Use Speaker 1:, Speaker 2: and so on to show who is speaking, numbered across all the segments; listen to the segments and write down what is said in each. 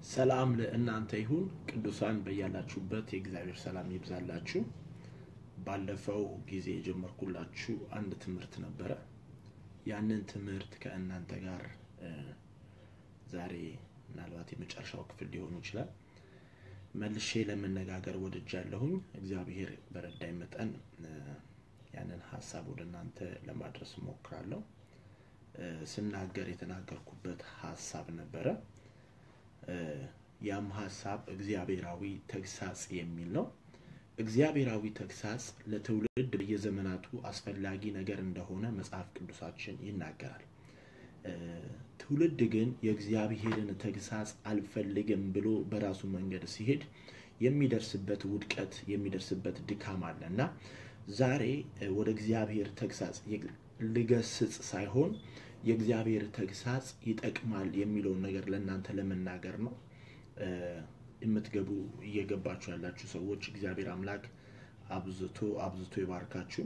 Speaker 1: ሰላም ለእናንተ ይሁን። ቅዱሳን በያላችሁበት የእግዚአብሔር ሰላም ይብዛላችሁ። ባለፈው ጊዜ የጀመርኩላችሁ አንድ ትምህርት ነበረ። ያንን ትምህርት ከእናንተ ጋር እ፣ ዛሬ ምናልባት የመጨረሻው ክፍል ሊሆኑ ይችላል መልሼ ለመነጋገር ወድጃለሁኝ። እግዚአብሔር በረዳኝ መጠን እ፣ ያንን ሀሳብ ወደ እናንተ ለማድረስ እሞክራለሁ። እ፣ ስናገር የተናገርኩበት ሀሳብ ነበረ። እ፣ ያም ሀሳብ እግዚአብሔራዊ ተግሳጽ የሚል ነው። እግዚአብሔራዊ ተግሳጽ ለትውልድ በየዘመናቱ አስፈላጊ ነገር እንደሆነ መጽሐፍ ቅዱሳችን ይናገራል። እ፣ ትውልድ ግን የእግዚአብሔርን ተግሳጽ አልፈልግም ብሎ በራሱ መንገድ ሲሄድ የሚደርስበት ውድቀት የሚደርስበት ድካም አለ እና ዛሬ እ፣ ወደ እግዚአብሔር ተግሳጽ የ- ልገስጽ ሳይሆን የእግዚአብሔር ተግሳጽ ይጠቅማል የሚለውን ነገር ለእናንተ ለመናገር ነው። እ፣ የምትገቡ እየገባችሁ ያላችሁ ሰዎች እግዚአብሔር አምላክ አብዝቶ አብዝቶ ይባርካችሁ።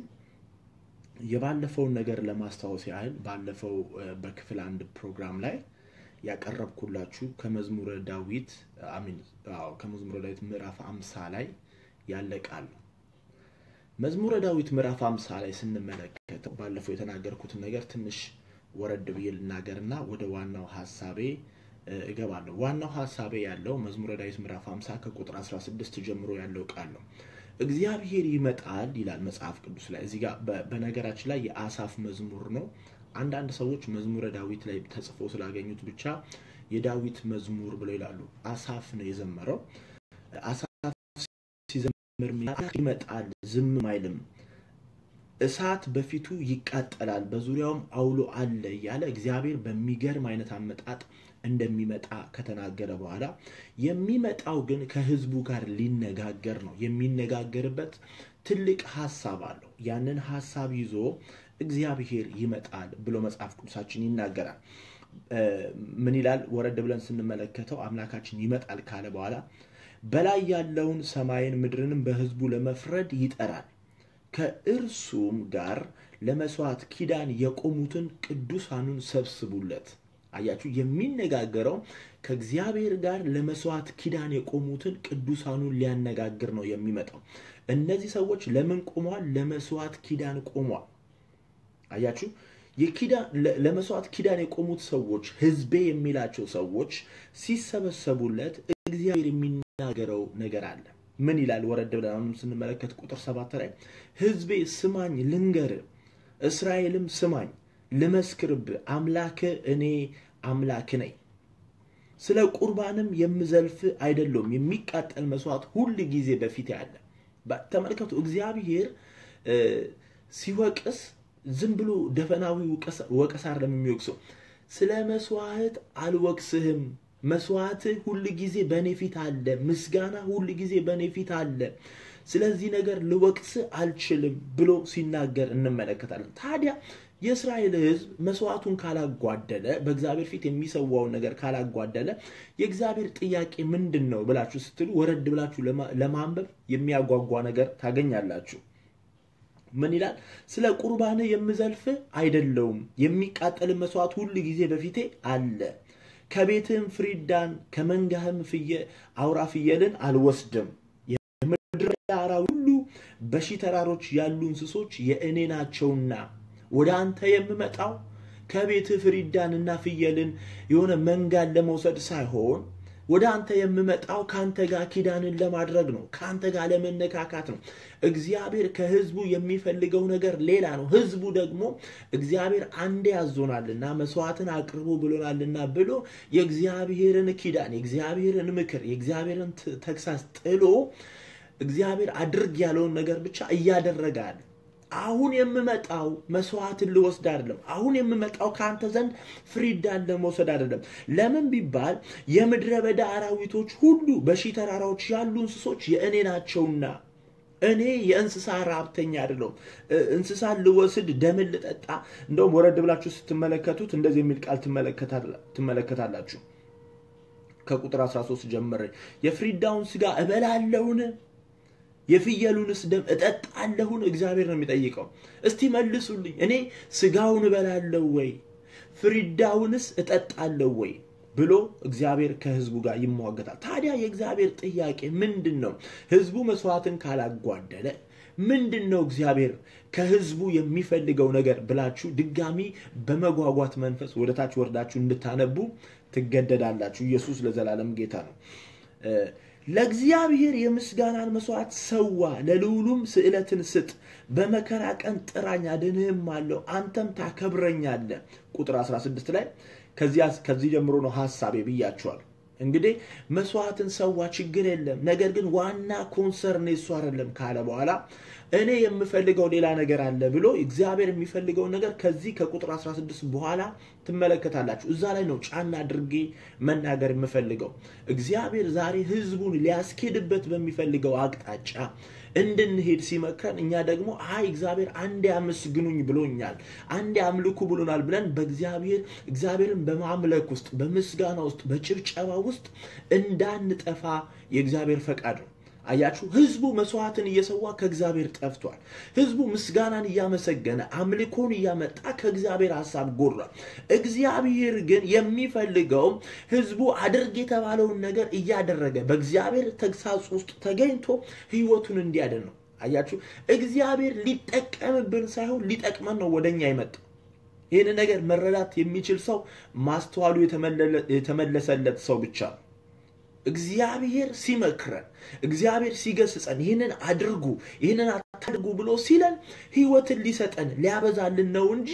Speaker 1: የባለፈውን ነገር ለማስታወስ ያህል ባለፈው እ፣ በክፍል አንድ ፕሮግራም ላይ ያቀረብኩላችሁ ከመዝሙረ ዳዊት አሚን አዎ ከመዝሙረ ዳዊት ምዕራፍ አምሳ ላይ ያለ ቃል ነው። መዝሙረ ዳዊት ምዕራፍ አምሳ ላይ ስንመለከተው ባለፈው የተናገርኩትን ነገር ትንሽ ወረድ ብዬ ልናገርና ወደ ዋናው ሀሳቤ እ፣ እገባለሁ። ዋናው ሀሳቤ ያለው መዝሙረ ዳዊት ምዕራፍ 50 ከቁጥር 16 ጀምሮ ያለው ቃል ነው። እግዚአብሔር ይመጣል ይላል መጽሐፍ ቅዱስ ላይ። እዚህ ጋር በ- በነገራችን ላይ የአሳፍ መዝሙር ነው። አንዳንድ ሰዎች መዝሙረ ዳዊት ላይ ተጽፎ ስላገኙት ብቻ የዳዊት መዝሙር ብለው ይላሉ። አሳፍ ነው የዘመረው። አሳፍ ሲዘምር ይመጣል፣ ዝም አይልም እሳት በፊቱ ይቃጠላል፣ በዙሪያውም አውሎ አለ እያለ እግዚአብሔር በሚገርም አይነት አመጣጥ እንደሚመጣ ከተናገረ በኋላ የሚመጣው ግን ከሕዝቡ ጋር ሊነጋገር ነው። የሚነጋገርበት ትልቅ ሀሳብ አለው። ያንን ሀሳብ ይዞ እግዚአብሔር ይመጣል ብሎ መጽሐፍ ቅዱሳችን ይናገራል። እ፣ ምን ይላል? ወረድ ብለን ስንመለከተው አምላካችን ይመጣል ካለ በኋላ በላይ ያለውን ሰማይን ምድርንም በሕዝቡ ለመፍረድ ይጠራል ከእርሱም ጋር ለመስዋዕት ኪዳን የቆሙትን ቅዱሳኑን ሰብስቡለት። አያችሁ፣ የሚነጋገረው ከእግዚአብሔር ጋር ለመስዋዕት ኪዳን የቆሙትን ቅዱሳኑን ሊያነጋግር ነው የሚመጣው። እነዚህ ሰዎች ለምን ቆመዋል? ለመስዋዕት ኪዳን ቆመዋል። አያችሁ የኪዳን ለ- ለመስዋዕት ኪዳን የቆሙት ሰዎች ህዝቤ የሚላቸው ሰዎች ሲሰበሰቡለት እግዚአብሔር የሚናገረው ነገር አለ። ምን ይላል? ወረድ ብለን አሁንም ስንመለከት ቁጥር ሰባት ላይ ህዝቤ ስማኝ ልንገር፣ እስራኤልም ስማኝ ልመስክርብ፣ አምላክ እኔ አምላክ ነኝ። ስለ ቁርባንም የምዘልፍ አይደለሁም፣ የሚቃጠል መስዋዕት ሁል ጊዜ በፊት ያለ። በ- ተመልከቱ እግዚአብሔር እ፣ ሲወቅስ ዝም ብሎ ደፈናዊ ወቀሳ- ወቀሳ አይደለም የሚወቅሰው። ስለ መስዋዕት አልወቅስህም፣ መስዋዕትህ ሁል ጊዜ በእኔ ፊት አለ፣ ምስጋና ሁል ጊዜ በእኔ ፊት አለ፣ ስለዚህ ነገር ልወቅስ አልችልም ብሎ ሲናገር እንመለከታለን። ታዲያ የእስራኤል ሕዝብ መስዋዕቱን ካላጓደለ በእግዚአብሔር ፊት የሚሰዋውን ነገር ካላጓደለ የእግዚአብሔር ጥያቄ ምንድን ነው ብላችሁ ስትሉ ወረድ ብላችሁ ለማ- ለማንበብ የሚያጓጓ ነገር ታገኛላችሁ። ምን ይላል? ስለ ቁርባንህ የምዘልፍ አይደለውም፣ የሚቃጠል መስዋዕት ሁል ጊዜ በፊቴ አለ። ከቤትህም ፍሪዳን ከመንጋህም ፍየ አውራ ፍየልን አልወስድም። የምድር አራዊት ሁሉ በሺህ ተራሮች ያሉ እንስሶች የእኔ ናቸውና ወደ አንተ የምመጣው ከቤትህ ፍሪዳንና ፍየልን የሆነ መንጋን ለመውሰድ ሳይሆን ወደ አንተ የምመጣው ከአንተ ጋር ኪዳንን ለማድረግ ነው። ከአንተ ጋር ለመነካካት ነው። እግዚአብሔር ከህዝቡ የሚፈልገው ነገር ሌላ ነው። ህዝቡ ደግሞ እግዚአብሔር አንዴ ያዞናልና መስዋዕትን አቅርቡ ብሎናልና ብሎ የእግዚአብሔርን ኪዳን፣ የእግዚአብሔርን ምክር፣ የእግዚአብሔርን ት- ተግሳጽ ጥሎ እግዚአብሔር አድርግ ያለውን ነገር ብቻ እያደረገ አለ። አሁን የምመጣው መስዋዕትን ልወስድ አይደለም። አሁን የምመጣው ከአንተ ዘንድ ፍሪዳን ለመውሰድ አይደለም። ለምን ቢባል የምድረ በዳ አራዊቶች ሁሉ በሺህ ተራራዎች ያሉ እንስሶች የእኔ ናቸውና እኔ የእንስሳ ራብተኛ አይደለሁም። እ- እንስሳን ልወስድ ደምን ልጠጣ። እንደውም ወረድ ብላችሁ ስትመለከቱት እንደዚህ የሚል ቃል ትመለከታላ- ትመለከታላችሁ። ከቁጥር 13 ጀምሬ የፍሪዳውን ስጋ እበላለሁን የፍየሉንስ ደም እጠጣለሁን? እግዚአብሔር ነው የሚጠይቀው። እስቲ መልሱልኝ። እኔ ስጋውን እበላለሁ ወይ? ፍሪዳውንስ እጠጣለሁ ወይ? ብሎ እግዚአብሔር ከህዝቡ ጋር ይሟገታል። ታዲያ የእግዚአብሔር ጥያቄ ምንድን ነው? ህዝቡ መስዋዕትን ካላጓደለ ምንድን ነው እግዚአብሔር ከህዝቡ የሚፈልገው ነገር ብላችሁ ድጋሚ በመጓጓት መንፈስ ወደ ታች ወርዳችሁ እንድታነቡ ትገደዳላችሁ። ኢየሱስ ለዘላለም ጌታ ነው። ለእግዚአብሔር የምስጋናን መስዋዕት ሰዋ፣ ለልዑሉም ስዕለትን ስጥ። በመከራ ቀን ጥራኝ አድንህም አለው፣ አንተም ታከብረኛለህ። ቁጥር 16 ላይ ከዚህ ጀምሮ ነው ሀሳቤ ብያቸዋል። እንግዲህ መስዋዕትን ሰዋ ችግር የለም፣ ነገር ግን ዋና ኮንሰርን እሱ አይደለም ካለ በኋላ እኔ የምፈልገው ሌላ ነገር አለ ብሎ እግዚአብሔር የሚፈልገውን ነገር ከዚህ ከቁጥር 16 በኋላ ትመለከታላችሁ። እዛ ላይ ነው ጫና አድርጌ መናገር የምፈልገው። እግዚአብሔር ዛሬ ህዝቡን ሊያስኬድበት በሚፈልገው አቅጣጫ እንድንሄድ ሲመክረን እኛ ደግሞ አይ እግዚአብሔር አንዴ አመስግኑኝ ብሎኛል፣ አንዴ አምልኩ ብሎናል ብለን በእግዚአብሔር እግዚአብሔርን በማምለክ ውስጥ በምስጋና ውስጥ በጭብጨባ ውስጥ እንዳንጠፋ የእግዚአብሔር ፈቃድ ነው። አያችሁ፣ ህዝቡ መስዋዕትን እየሰዋ ከእግዚአብሔር ጠፍቷል። ህዝቡ ምስጋናን እያመሰገነ አምልኮን እያመጣ ከእግዚአብሔር ሀሳብ ጎድሏል። እግዚአብሔር ግን የሚፈልገው ህዝቡ አድርግ የተባለውን ነገር እያደረገ በእግዚአብሔር ተግሳጽ ውስጥ ተገኝቶ ህይወቱን እንዲያድን ነው። አያችሁ፣ እግዚአብሔር ሊጠቀምብን ሳይሆን ሊጠቅመን ነው ወደኛ የመጣው። ይህን ነገር መረዳት የሚችል ሰው ማስተዋሉ የተመለሰለት ሰው ብቻ ነው። እግዚአብሔር ሲመክረን እግዚአብሔር ሲገስጸን ይህንን አድርጉ ይህንን አታድርጉ ብሎ ሲለን ህይወትን ሊሰጠን ሊያበዛልን ነው እንጂ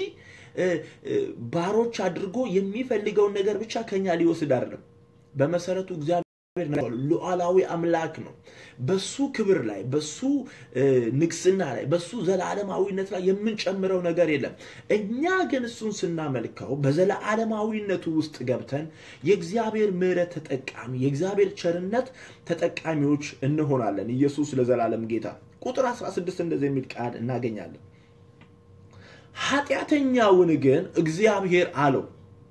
Speaker 1: ባሮች አድርጎ የሚፈልገውን ነገር ብቻ ከኛ ሊወስድ አይደለም። በመሰረቱ እግዚአብሔር ሉዓላዊ አምላክ ነው። በሱ ክብር ላይ በሱ ንግስና ላይ በሱ ዘላለማዊነት ላይ የምንጨምረው ነገር የለም። እኛ ግን እሱን ስናመልከው በዘላለማዊነቱ ውስጥ ገብተን የእግዚአብሔር ምሕረት ተጠቃሚ የእግዚአብሔር ቸርነት ተጠቃሚዎች እንሆናለን። ኢየሱስ ለዘላለም ጌታ። ቁጥር 16 እንደዚህ የሚል ቃል እናገኛለን። ኃጢአተኛውን ግን እግዚአብሔር አለው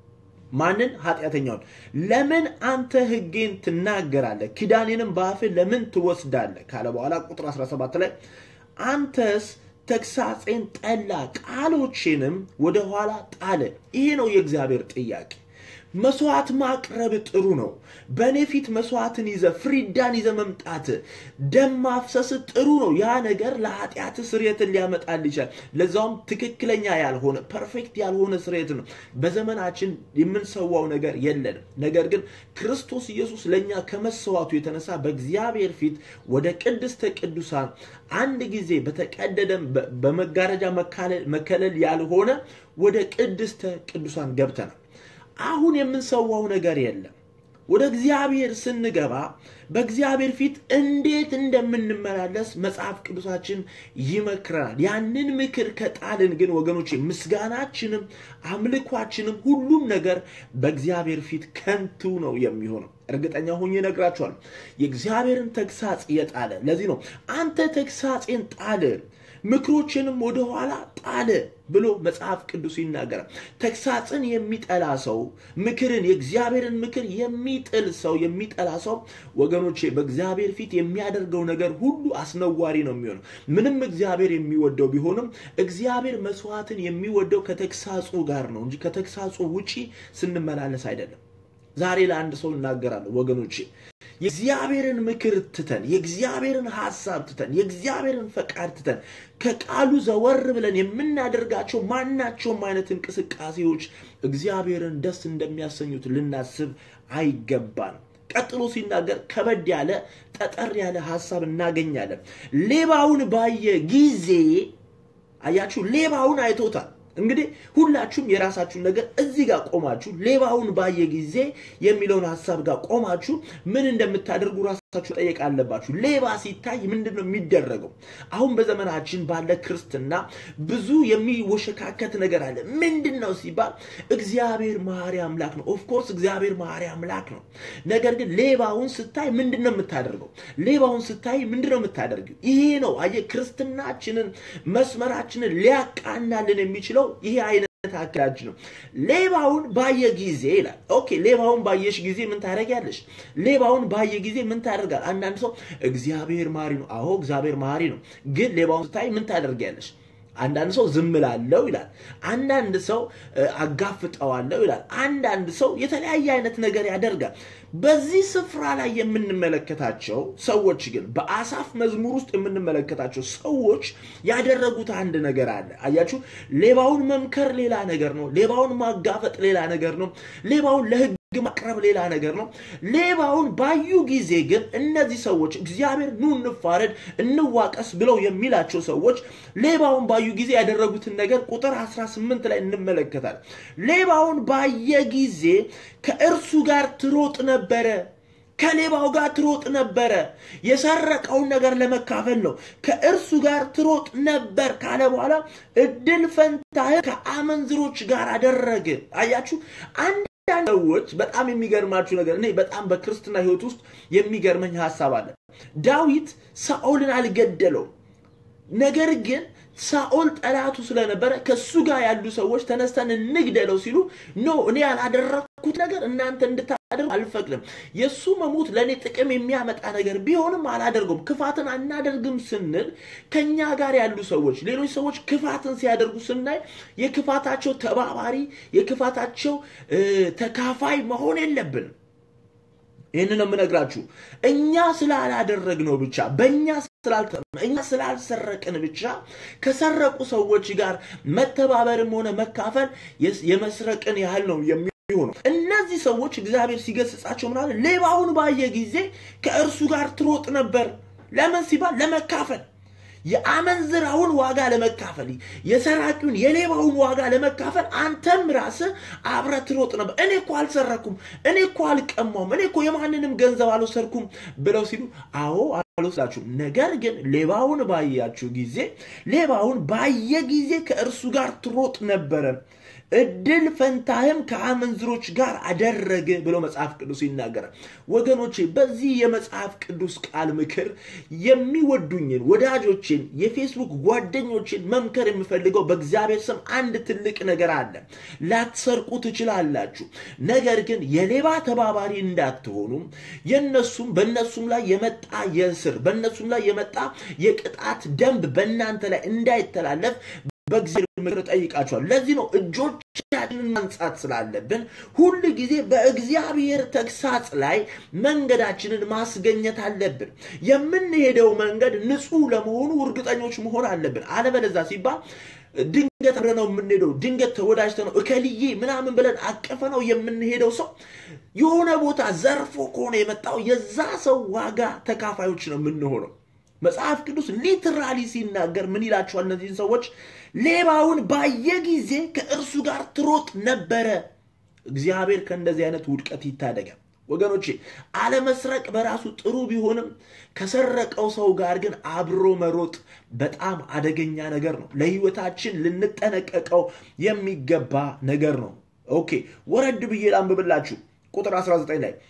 Speaker 1: ማንን? ኃጢአተኛውን። ለምን አንተ ሕጌን ትናገራለህ? ኪዳኔንም በአፍህ ለምን ትወስዳለህ? ካለ በኋላ ቁጥር 17 ላይ አንተስ ተግሳጼን ጠላ፣ ቃሎቼንም ወደኋላ ጣለ። ይሄ ነው የእግዚአብሔር ጥያቄ። መስዋዕት ማቅረብ ጥሩ ነው። በእኔ ፊት መስዋዕትን ይዘ ፍሪዳን ይዘ መምጣት ደም ማፍሰስ ጥሩ ነው። ያ ነገር ለኃጢአት ስርየትን ሊያመጣል ይችላል። ለዛውም ትክክለኛ ያልሆነ ፐርፌክት ያልሆነ ስርየት ነው። በዘመናችን የምንሰዋው ነገር የለንም። ነገር ግን ክርስቶስ ኢየሱስ ለእኛ ከመሰዋቱ የተነሳ በእግዚአብሔር ፊት ወደ ቅድስተ ቅዱሳን አንድ ጊዜ በተቀደደ በመጋረጃ መከለል ያልሆነ ወደ ቅድስተ ቅዱሳን ገብተናል። አሁን የምንሰዋው ነገር የለም። ወደ እግዚአብሔር ስንገባ በእግዚአብሔር ፊት እንዴት እንደምንመላለስ መጽሐፍ ቅዱሳችን ይመክረናል። ያንን ምክር ከጣልን ግን ወገኖቼ ምስጋናችንም አምልኳችንም ሁሉም ነገር በእግዚአብሔር ፊት ከንቱ ነው የሚሆነው። እርግጠኛ ሆኜ እነግራችኋለሁ። የእግዚአብሔርን ተግሳጽ የጣለ ለዚህ ነው አንተ ተግሳጼን ጣለ ምክሮችንም ወደኋላ ጣለ ብሎ መጽሐፍ ቅዱስ ይናገራል። ተግሳጽን የሚጠላ ሰው ምክርን የእግዚአብሔርን ምክር የሚጥል ሰው የሚጠላ ሰው ወገኖቼ በእግዚአብሔር ፊት የሚያደርገው ነገር ሁሉ አስነዋሪ ነው የሚሆነው። ምንም እግዚአብሔር የሚወደው ቢሆንም እግዚአብሔር መስዋዕትን የሚወደው ከተግሳጹ ጋር ነው እንጂ ከተግሳጹ ውጪ ስንመላለስ አይደለም። ዛሬ ለአንድ ሰው እናገራለሁ ወገኖቼ የእግዚአብሔርን ምክር ትተን የእግዚአብሔርን ሀሳብ ትተን የእግዚአብሔርን ፈቃድ ትተን ከቃሉ ዘወር ብለን የምናደርጋቸው ማናቸውም አይነት እንቅስቃሴዎች እግዚአብሔርን ደስ እንደሚያሰኙት ልናስብ አይገባንም። ቀጥሎ ሲናገር ከበድ ያለ ጠጠር ያለ ሀሳብ እናገኛለን። ሌባውን ባየ ጊዜ አያችሁ፣ ሌባውን አይቶታል። እንግዲህ ሁላችሁም የራሳችሁን ነገር እዚህ ጋር ቆማችሁ ሌባውን ባየ ጊዜ የሚለውን ሀሳብ ጋር ቆማችሁ ምን እንደምታደርጉ ራሳችሁ ጠየቅ አለባችሁ። ሌባ ሲታይ ምንድን ነው የሚደረገው? አሁን በዘመናችን ባለ ክርስትና ብዙ የሚወሸካከት ነገር አለ። ምንድን ነው ሲባል እግዚአብሔር መሐሪ አምላክ ነው። ኦፍኮርስ እግዚአብሔር መሐሪ አምላክ ነው። ነገር ግን ሌባውን ስታይ ምንድን ነው የምታደርገው? ሌባውን ስታይ ምንድን ነው የምታደርገው? ይሄ ነው አየህ፣ ክርስትናችንን መስመራችንን ሊያቃናልን የሚችለው ይሄ አይነት አካሄድ ነው። ሌባውን ባየ ጊዜ ይላል። ኦኬ ሌባውን ባየሽ ጊዜ ምን ታደርጊያለሽ? ሌባውን ባየ ጊዜ ምን ታደርጋል? አንዳንድ ሰው እግዚአብሔር መሐሪ ነው። አዎ እግዚአብሔር መሐሪ ነው። ግን ሌባውን ስታይ ምን ታደርጊያለሽ? አንዳንድ ሰው ዝም ላለው ይላል። አንዳንድ ሰው አጋፍጠዋለሁ ይላል። አንዳንድ ሰው የተለያየ አይነት ነገር ያደርጋል። በዚህ ስፍራ ላይ የምንመለከታቸው ሰዎች ግን በአሳፍ መዝሙር ውስጥ የምንመለከታቸው ሰዎች ያደረጉት አንድ ነገር አለ። አያችሁ፣ ሌባውን መምከር ሌላ ነገር ነው። ሌባውን ማጋፈጥ ሌላ ነገር ነው። ሌባውን ለህግ ማቅረብ ሌላ ነገር ነው። ሌባውን ባዩ ጊዜ ግን እነዚህ ሰዎች እግዚአብሔር ኑ እንፋረድ፣ እንዋቀስ ብለው የሚላቸው ሰዎች ሌባውን ባዩ ጊዜ ያደረጉትን ነገር ቁጥር 18 ላይ እንመለከታለን። ሌባውን ባየ ጊዜ ከእርሱ ጋር ትሮጥ ነበረ ከሌባው ጋር ትሮጥ ነበረ። የሰረቀውን ነገር ለመካፈል ነው። ከእርሱ ጋር ትሮጥ ነበር ካለ በኋላ እድል ፈንታህን ከአመንዝሮች ጋር አደረገ። አያችሁ አንድ ሰዎች በጣም የሚገርማችሁ ነገር እኔ በጣም በክርስትና ህይወት ውስጥ የሚገርመኝ ሀሳብ አለ። ዳዊት ሳኦልን አልገደለውም። ነገር ግን ሳኦል ጠላቱ ስለነበረ ከሱ ጋር ያሉ ሰዎች ተነስተን እንግደለው ሲሉ ኖ እኔ ያላደረግኩት ነገር እናንተ እንድታደርጉ አልፈቅድም። የእሱ መሞት ለእኔ ጥቅም የሚያመጣ ነገር ቢሆንም አላደርገውም። ክፋትን አናደርግም ስንል ከኛ ጋር ያሉ ሰዎች ሌሎች ሰዎች ክፋትን ሲያደርጉ ስናይ የክፋታቸው ተባባሪ የክፋታቸው ተካፋይ መሆን የለብንም። ይህን ነው የምነግራችሁ። እኛ ስላላደረግነው ብቻ በእኛ እኛ ስላልሰረቅን ብቻ ከሰረቁ ሰዎች ጋር መተባበርም ሆነ መካፈል የመስረቅን ያህል ነው የሚሆነው። እነዚህ ሰዎች እግዚአብሔር ሲገስጻቸው ምናለ ሌባውን ባየ ጊዜ ከእርሱ ጋር ትሮጥ ነበር። ለምን ሲባል ለመካፈል የአመንዝራውን ዋጋ ለመካፈል የሰራቂውን የሌባውን ዋጋ ለመካፈል አንተም ራስህ አብረህ ትሮጥ ነበር። እኔ እኮ አልሰረኩም፣ እኔ እኮ አልቀማውም፣ እኔ እኮ የማንንም ገንዘብ አልወሰድኩም ብለው ሲሉ አዎ አልወስዳችሁም። ነገር ግን ሌባውን ባያችሁ ጊዜ ሌባውን ባየ ጊዜ ከእርሱ ጋር ትሮጥ ነበረ እድል ፈንታህም ከአመንዝሮች ጋር አደረገ ብሎ መጽሐፍ ቅዱስ ይናገራል። ወገኖቼ በዚህ የመጽሐፍ ቅዱስ ቃል ምክር የሚወዱኝን ወዳጆችን፣ የፌስቡክ ጓደኞችን መምከር የምፈልገው በእግዚአብሔር ስም አንድ ትልቅ ነገር አለ። ላትሰርቁ ትችላላችሁ፣ ነገር ግን የሌባ ተባባሪ እንዳትሆኑ የነሱም በእነሱም ላይ የመጣ የእስር በእነሱም ላይ የመጣ የቅጣት ደንብ በእናንተ ላይ እንዳይተላለፍ በእግዚአብሔር ምክር ጠይቃቸዋል። ለዚህ ነው እጆቻችንን ማንጻት ስላለብን ሁል ጊዜ በእግዚአብሔር ተግሳጽ ላይ መንገዳችንን ማስገኘት አለብን። የምንሄደው መንገድ ንጹሕ ለመሆኑ እርግጠኞች መሆን አለብን። አለበለዛ ሲባል ድንገት አብረ ነው የምንሄደው። ድንገት ተወዳጅተ ነው እከልዬ ምናምን ብለን አቀፈ ነው የምንሄደው። ሰው የሆነ ቦታ ዘርፎ ከሆነ የመጣው የዛ ሰው ዋጋ ተካፋዮች ነው የምንሆነው። መጽሐፍ ቅዱስ ሊትራሊ ሲናገር ምን ይላቸዋል? እነዚህን ሰዎች ሌባውን ባየ ጊዜ ከእርሱ ጋር ትሮጥ ነበረ። እግዚአብሔር ከእንደዚህ አይነት ውድቀት ይታደጋል። ወገኖቼ አለመስረቅ በራሱ ጥሩ ቢሆንም ከሰረቀው ሰው ጋር ግን አብሮ መሮጥ በጣም አደገኛ ነገር ነው። ለሕይወታችን ልንጠነቀቀው የሚገባ ነገር ነው። ኦኬ ወረድ ብዬ ላንብብላችሁ። ቁጥር 19 ላይ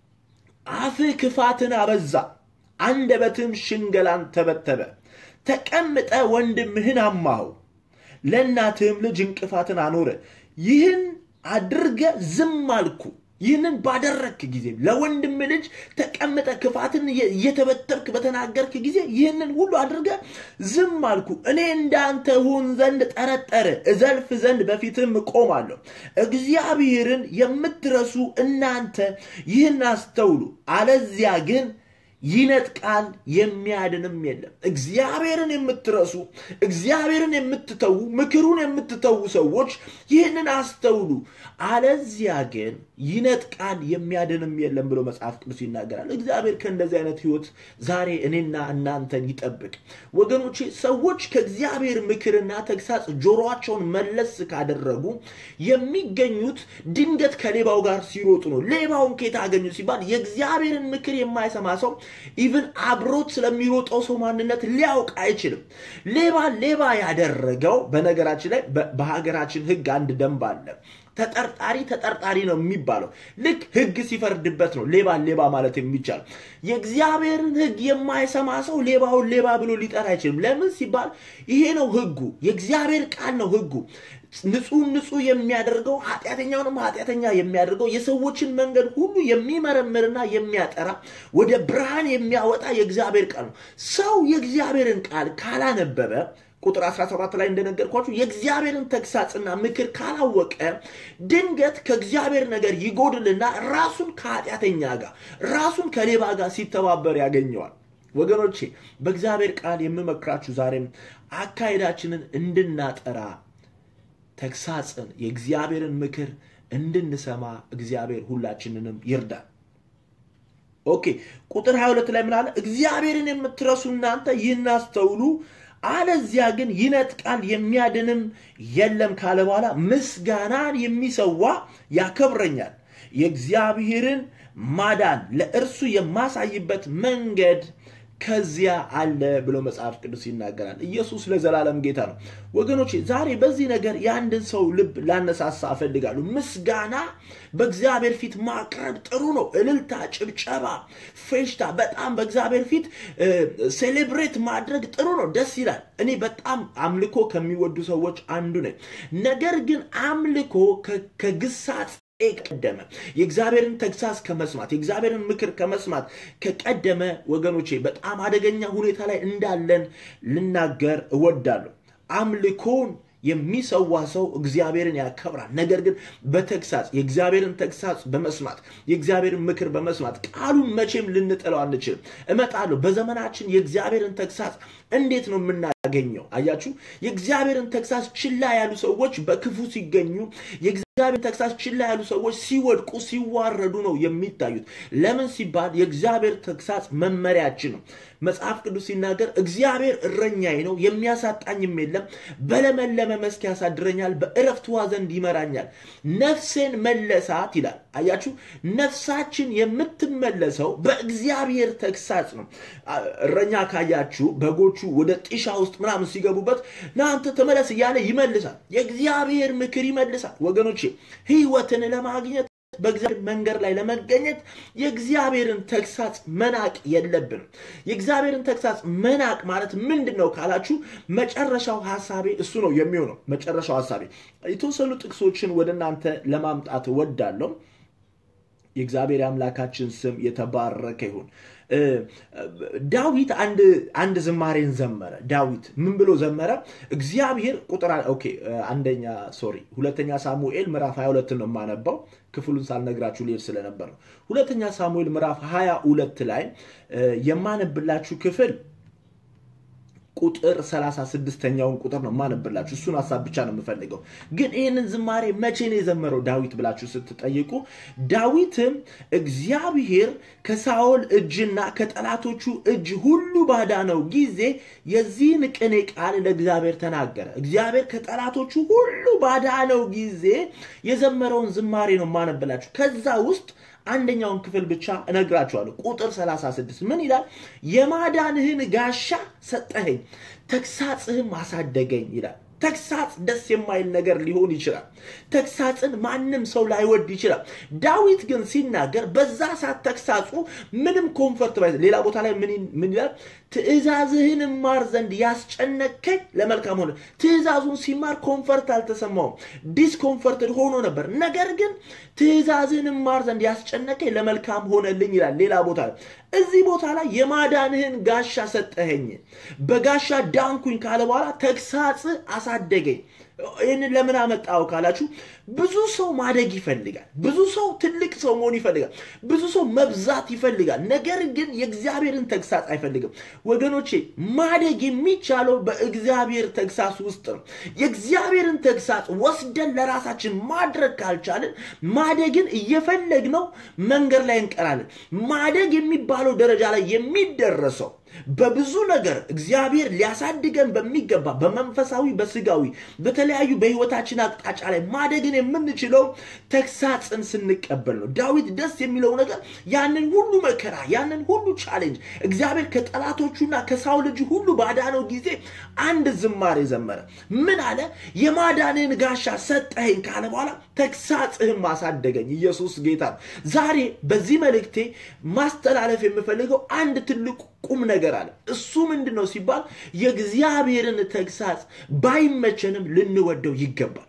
Speaker 1: አፍህ ክፋትን አበዛ አንደበትም ሽንገላን ተበተበ። ተቀምጠ ወንድምህን አማኸው፣ ለእናትህም ልጅ እንቅፋትን አኖረ። ይህን አድርገ ዝም አልኩ። ይህንን ባደረግክ ጊዜ ለወንድም ልጅ ተቀምጠ ክፋትን እየተበተብክ በተናገርክ ጊዜ ይህንን ሁሉ አድርገ ዝም አልኩ። እኔ እንዳንተ ሁን ዘንድ ጠረጠረ፣ እዘልፍ ዘንድ በፊትም እቆማለሁ። እግዚአብሔርን የምትረሱ እናንተ ይህን አስተውሉ፣ አለዚያ ግን ይነጥቃል የሚያድንም የለም። እግዚአብሔርን የምትረሱ እግዚአብሔርን የምትተዉ ምክሩን የምትተዉ ሰዎች ይህንን አስተውሉ፣ አለዚያ ግን ይነጥቃል የሚያድንም የለም ብሎ መጽሐፍ ቅዱስ ይናገራል። እግዚአብሔር ከእንደዚህ አይነት ህይወት ዛሬ እኔና እናንተን ይጠብቅ። ወገኖቼ ሰዎች ከእግዚአብሔር ምክርና ተግሳጽ ጆሮአቸውን መለስ ካደረጉ የሚገኙት ድንገት ከሌባው ጋር ሲሮጡ ነው። ሌባውን ከየት አገኙ ሲባል የእግዚአብሔርን ምክር የማይሰማ ሰው ኢቭን አብሮት ስለሚሮጠው ሰው ማንነት ሊያውቅ አይችልም። ሌባ ሌባ ያደረገው በነገራችን ላይ በሀገራችን ህግ አንድ ደንብ አለ። ተጠርጣሪ ተጠርጣሪ ነው የሚባለው። ልክ ህግ ሲፈርድበት ነው ሌባ ሌባ ማለት የሚቻል። የእግዚአብሔርን ህግ የማይሰማ ሰው ሌባውን ሌባ ብሎ ሊጠራ አይችልም። ለምን ሲባል ይሄ ነው ህጉ፣ የእግዚአብሔር ቃል ነው ህጉ። ንጹህ ንጹህ የሚያደርገው ኃጢአተኛውንም ኃጢአተኛ የሚያደርገው የሰዎችን መንገድ ሁሉ የሚመረምርና የሚያጠራ ወደ ብርሃን የሚያወጣ የእግዚአብሔር ቃል ነው። ሰው የእግዚአብሔርን ቃል ካላነበበ ቁጥር 17 ላይ እንደነገርኳችሁ የእግዚአብሔርን ተግሳጽና ምክር ካላወቀ ድንገት ከእግዚአብሔር ነገር ይጎድልና ራሱን ከኃጢአተኛ ጋር ራሱን ከሌባ ጋር ሲተባበር ያገኘዋል። ወገኖቼ በእግዚአብሔር ቃል የምመክራችሁ ዛሬም አካሄዳችንን እንድናጠራ ተግሳጽን የእግዚአብሔርን ምክር እንድንሰማ እግዚአብሔር ሁላችንንም ይርዳል። ኦኬ ቁጥር 22 ላይ ምን አለ? እግዚአብሔርን የምትረሱ እናንተ ይህን አስተውሉ፣ አለዚያ ግን ይነጥቃል የሚያድንም የለም ካለ በኋላ ምስጋናን የሚሰዋ ያከብረኛል፣ የእግዚአብሔርን ማዳን ለእርሱ የማሳይበት መንገድ ከዚያ አለ ብሎ መጽሐፍ ቅዱስ ይናገራል። ኢየሱስ ለዘላለም ጌታ ነው። ወገኖቼ ዛሬ በዚህ ነገር የአንድን ሰው ልብ ላነሳሳ እፈልጋለሁ። ምስጋና በእግዚአብሔር ፊት ማቅረብ ጥሩ ነው። እልልታ፣ ጭብጨባ፣ ፌሽታ በጣም በእግዚአብሔር ፊት ሴሌብሬት ማድረግ ጥሩ ነው፣ ደስ ይላል። እኔ በጣም አምልኮ ከሚወዱ ሰዎች አንዱ ነኝ። ነገር ግን አምልኮ ከግሳጽ ቀደመ የእግዚአብሔርን ተግሳጽ ከመስማት የእግዚአብሔርን ምክር ከመስማት ከቀደመ ወገኖቼ በጣም አደገኛ ሁኔታ ላይ እንዳለን ልናገር እወዳለሁ። አምልኮን የሚሰዋ ሰው እግዚአብሔርን ያከብራል። ነገር ግን በተግሳጽ የእግዚአብሔርን ተግሳጽ በመስማት የእግዚአብሔርን ምክር በመስማት ቃሉን መቼም ልንጥለው አንችልም። እመጣለሁ። በዘመናችን የእግዚአብሔርን ተግሳጽ እንዴት ነው የምናገኘው? አያችሁ፣ የእግዚአብሔርን ተግሳጽ ችላ ያሉ ሰዎች በክፉ ሲገኙ የእግዚአብሔር ተግሳጽ ችላ ያሉ ሰዎች ሲወድቁ ሲዋረዱ ነው የሚታዩት። ለምን ሲባል የእግዚአብሔር ተግሳጽ መመሪያችን ነው። መጽሐፍ ቅዱስ ሲናገር እግዚአብሔር እረኛዬ ነው የሚያሳጣኝም የለም፣ በለመለመ መስክ ያሳድረኛል፣ በእረፍት ውኃ ዘንድ ይመራኛል፣ ነፍሴን መለሳት ይላል። አያችሁ፣ ነፍሳችን የምትመለሰው በእግዚአብሔር ተግሳጽ ነው። እረኛ ካያችሁ በጎቹ ወደ ጢሻ ውስጥ ምናምን ሲገቡበት ናንተ ተመለስ እያለ ይመልሳል። የእግዚአብሔር ምክር ይመልሳል። ወገኖቼ ህይወትን ለማግኘት በእግዚአብሔር መንገድ ላይ ለመገኘት የእግዚአብሔርን ተግሳጽ መናቅ የለብንም። የእግዚአብሔርን ተግሳጽ መናቅ ማለት ምንድን ነው ካላችሁ፣ መጨረሻው ሀሳቤ እሱ ነው የሚሆነው። መጨረሻው ሀሳቤ የተወሰኑ ጥቅሶችን ወደ እናንተ ለማምጣት እወዳለሁ። የእግዚአብሔር አምላካችን ስም የተባረከ ይሁን። ዳዊት አንድ አንድ ዝማሬን ዘመረ። ዳዊት ምን ብሎ ዘመረ? እግዚአብሔር ቁጥር ኦኬ አንደኛ ሶሪ ሁለተኛ ሳሙኤል ምዕራፍ 22 ነው የማነባው ክፍሉን ሳልነግራችሁ ልሄድ ስለነበር ነው። ሁለተኛ ሳሙኤል ምዕራፍ 22 ላይ የማነብላችሁ ክፍል ቁጥር 36ኛውን ቁጥር ነው ማነብላችሁ። እሱን ሀሳብ ብቻ ነው የምፈልገው። ግን ይህንን ዝማሬ መቼ ነው የዘመረው ዳዊት ብላችሁ ስትጠይቁ ዳዊትም እግዚአብሔር ከሳኦል እጅና ከጠላቶቹ እጅ ሁሉ ባዳነው ጊዜ የዚህን ቅኔ ቃል ለእግዚአብሔር ተናገረ። እግዚአብሔር ከጠላቶቹ ሁሉ ባዳነው ጊዜ የዘመረውን ዝማሬ ነው ማነብላችሁ። ከዛ ውስጥ አንደኛውን ክፍል ብቻ እነግራችኋለሁ። ቁጥር 36 ምን ይላል? የማዳንህን ጋሻ ሰጠኸኝ፣ ተግሳጽህም አሳደገኝ ይላል። ተግሳጽ ደስ የማይል ነገር ሊሆን ይችላል። ተግሳጽን ማንም ሰው ላይወድ ይችላል። ዳዊት ግን ሲናገር በዛ ሰዓት ተግሳጹ ምንም ኮንፈርት ባይ ሌላ ቦታ ላይ ምን ይላል? ትእዛዝህን ማር ዘንድ ያስጨነከኝ ለመልካም ሆነ። ትእዛዙን ሲማር ኮንፈርት አልተሰማውም፣ ዲስኮንፈርትድ ሆኖ ነበር። ነገር ግን ትእዛዝህን ማር ዘንድ ያስጨነከኝ ለመልካም ሆነልኝ ይላል ሌላ ቦታ ላይ። እዚህ ቦታ ላይ የማዳንህን ጋሻ ሰጠኸኝ፣ በጋሻ ዳንኩኝ ካለ በኋላ ተግሳጽ አሳደገኝ። ይህንን ለምን አመጣው ካላችሁ ብዙ ሰው ማደግ ይፈልጋል። ብዙ ሰው ትልቅ ሰው መሆን ይፈልጋል። ብዙ ሰው መብዛት ይፈልጋል። ነገር ግን የእግዚአብሔርን ተግሳጽ አይፈልግም። ወገኖቼ ማደግ የሚቻለው በእግዚአብሔር ተግሳጽ ውስጥ ነው። የእግዚአብሔርን ተግሳጽ ወስደን ለራሳችን ማድረግ ካልቻልን ማደግን እየፈለግነው መንገድ ላይ እንቀራለን። ማደግ የሚባለው ደረጃ ላይ የሚደረሰው በብዙ ነገር እግዚአብሔር ሊያሳድገን በሚገባ በመንፈሳዊ በስጋዊ በተለያዩ በህይወታችን አቅጣጫ ላይ ማደግን የምንችለው ተግሳጽን ስንቀበል ነው። ዳዊት ደስ የሚለው ነገር ያንን ሁሉ መከራ ያንን ሁሉ ቻሌንጅ እግዚአብሔር ከጠላቶቹና ከሳውል ልጅ ሁሉ ባዳነው ጊዜ አንድ ዝማሬ ዘመረ። ምን አለ? የማዳንህን ጋሻ ሰጠኸኝ ካለ በኋላ ተግሳጽህም አሳደገኝ። ኢየሱስ ጌታ ነው። ዛሬ በዚህ መልእክቴ ማስተላለፍ የምፈልገው አንድ ትልቅ ቁም ነገር አለ። እሱ ምንድን ነው ሲባል የእግዚአብሔርን ተግሳጽ ባይመቸንም ልንወደው ይገባል።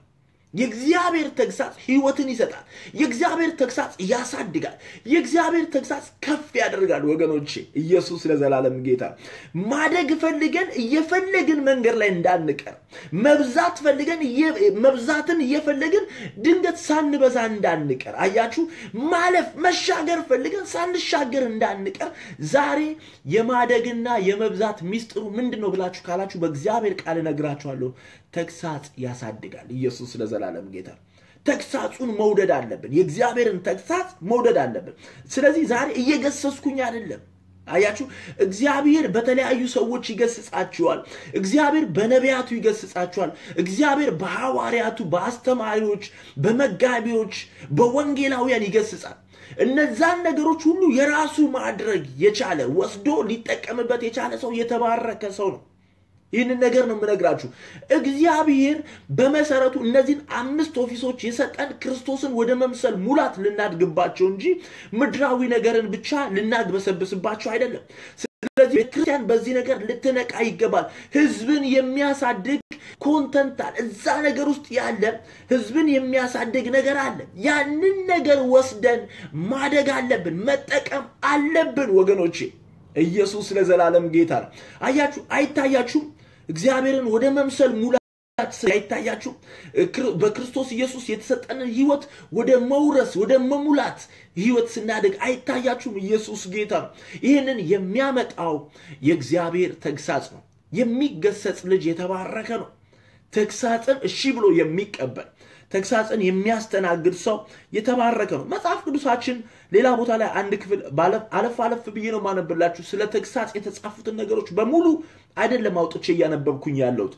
Speaker 1: የእግዚአብሔር ተግሳጽ ህይወትን ይሰጣል። የእግዚአብሔር ተግሳጽ ያሳድጋል። የእግዚአብሔር ተግሳጽ ከፍ ያደርጋል። ወገኖቼ ኢየሱስ ለዘላለም ጌታ። ማደግ ፈልገን እየፈለግን መንገድ ላይ እንዳንቀር፣ መብዛት ፈልገን መብዛትን እየፈለግን ድንገት ሳንበዛ እንዳንቀር፣ አያችሁ፣ ማለፍ መሻገር ፈልገን ሳንሻገር እንዳንቀር ዛሬ የማደግና የመብዛት ሚስጥሩ ምንድን ነው ብላችሁ ካላችሁ በእግዚአብሔር ቃል እነግራችኋለሁ። ተግሳጽ ያሳድጋል። ኢየሱስ ለዘላለም ጌታ። ተግሳጹን መውደድ አለብን። የእግዚአብሔርን ተግሳጽ መውደድ አለብን። ስለዚህ ዛሬ እየገሰስኩኝ አይደለም። አያችሁ፣ እግዚአብሔር በተለያዩ ሰዎች ይገስጻችኋል። እግዚአብሔር በነቢያቱ ይገስጻችኋል። እግዚአብሔር በሐዋርያቱ፣ በአስተማሪዎች፣ በመጋቢዎች፣ በወንጌላውያን ይገስጻል። እነዛን ነገሮች ሁሉ የራሱ ማድረግ የቻለ ወስዶ ሊጠቀምበት የቻለ ሰው የተባረከ ሰው ነው። ይህንን ነገር ነው የምነግራችሁ። እግዚአብሔር በመሰረቱ እነዚህን አምስት ኦፊሶች የሰጠን ክርስቶስን ወደ መምሰል ሙላት ልናድግባቸው እንጂ ምድራዊ ነገርን ብቻ ልናግበሰብስባቸው አይደለም። ስለዚህ ቤተክርስቲያን በዚህ ነገር ልትነቃ ይገባል። ህዝብን የሚያሳድግ ኮንተንት አለ። እዛ ነገር ውስጥ ያለ ህዝብን የሚያሳድግ ነገር አለ። ያንን ነገር ወስደን ማደግ አለብን፣ መጠቀም አለብን ወገኖቼ። ኢየሱስ ለዘላለም ጌታ ነው። አያችሁ፣ አይታያችሁም? እግዚአብሔርን ወደ መምሰል ሙላት አይታያችሁም? በክርስቶስ ኢየሱስ የተሰጠንን ህይወት ወደ መውረስ ወደ መሙላት ህይወት ስናደግ አይታያችሁም? ኢየሱስ ጌታ ነው። ይህንን የሚያመጣው የእግዚአብሔር ተግሳጽ ነው። የሚገሰጽ ልጅ የተባረከ ነው። ተግሳጽን እሺ ብሎ የሚቀበል ተግሳጽን የሚያስተናግድ ሰው የተባረከ ነው። መጽሐፍ ቅዱሳችን ሌላ ቦታ ላይ አንድ ክፍል አለፍ አለፍ ብዬ ነው ማነብላችሁ። ስለ ተግሳጽ የተጻፉትን ነገሮች በሙሉ አይደለም አውጥቼ እያነበብኩኝ ያለሁት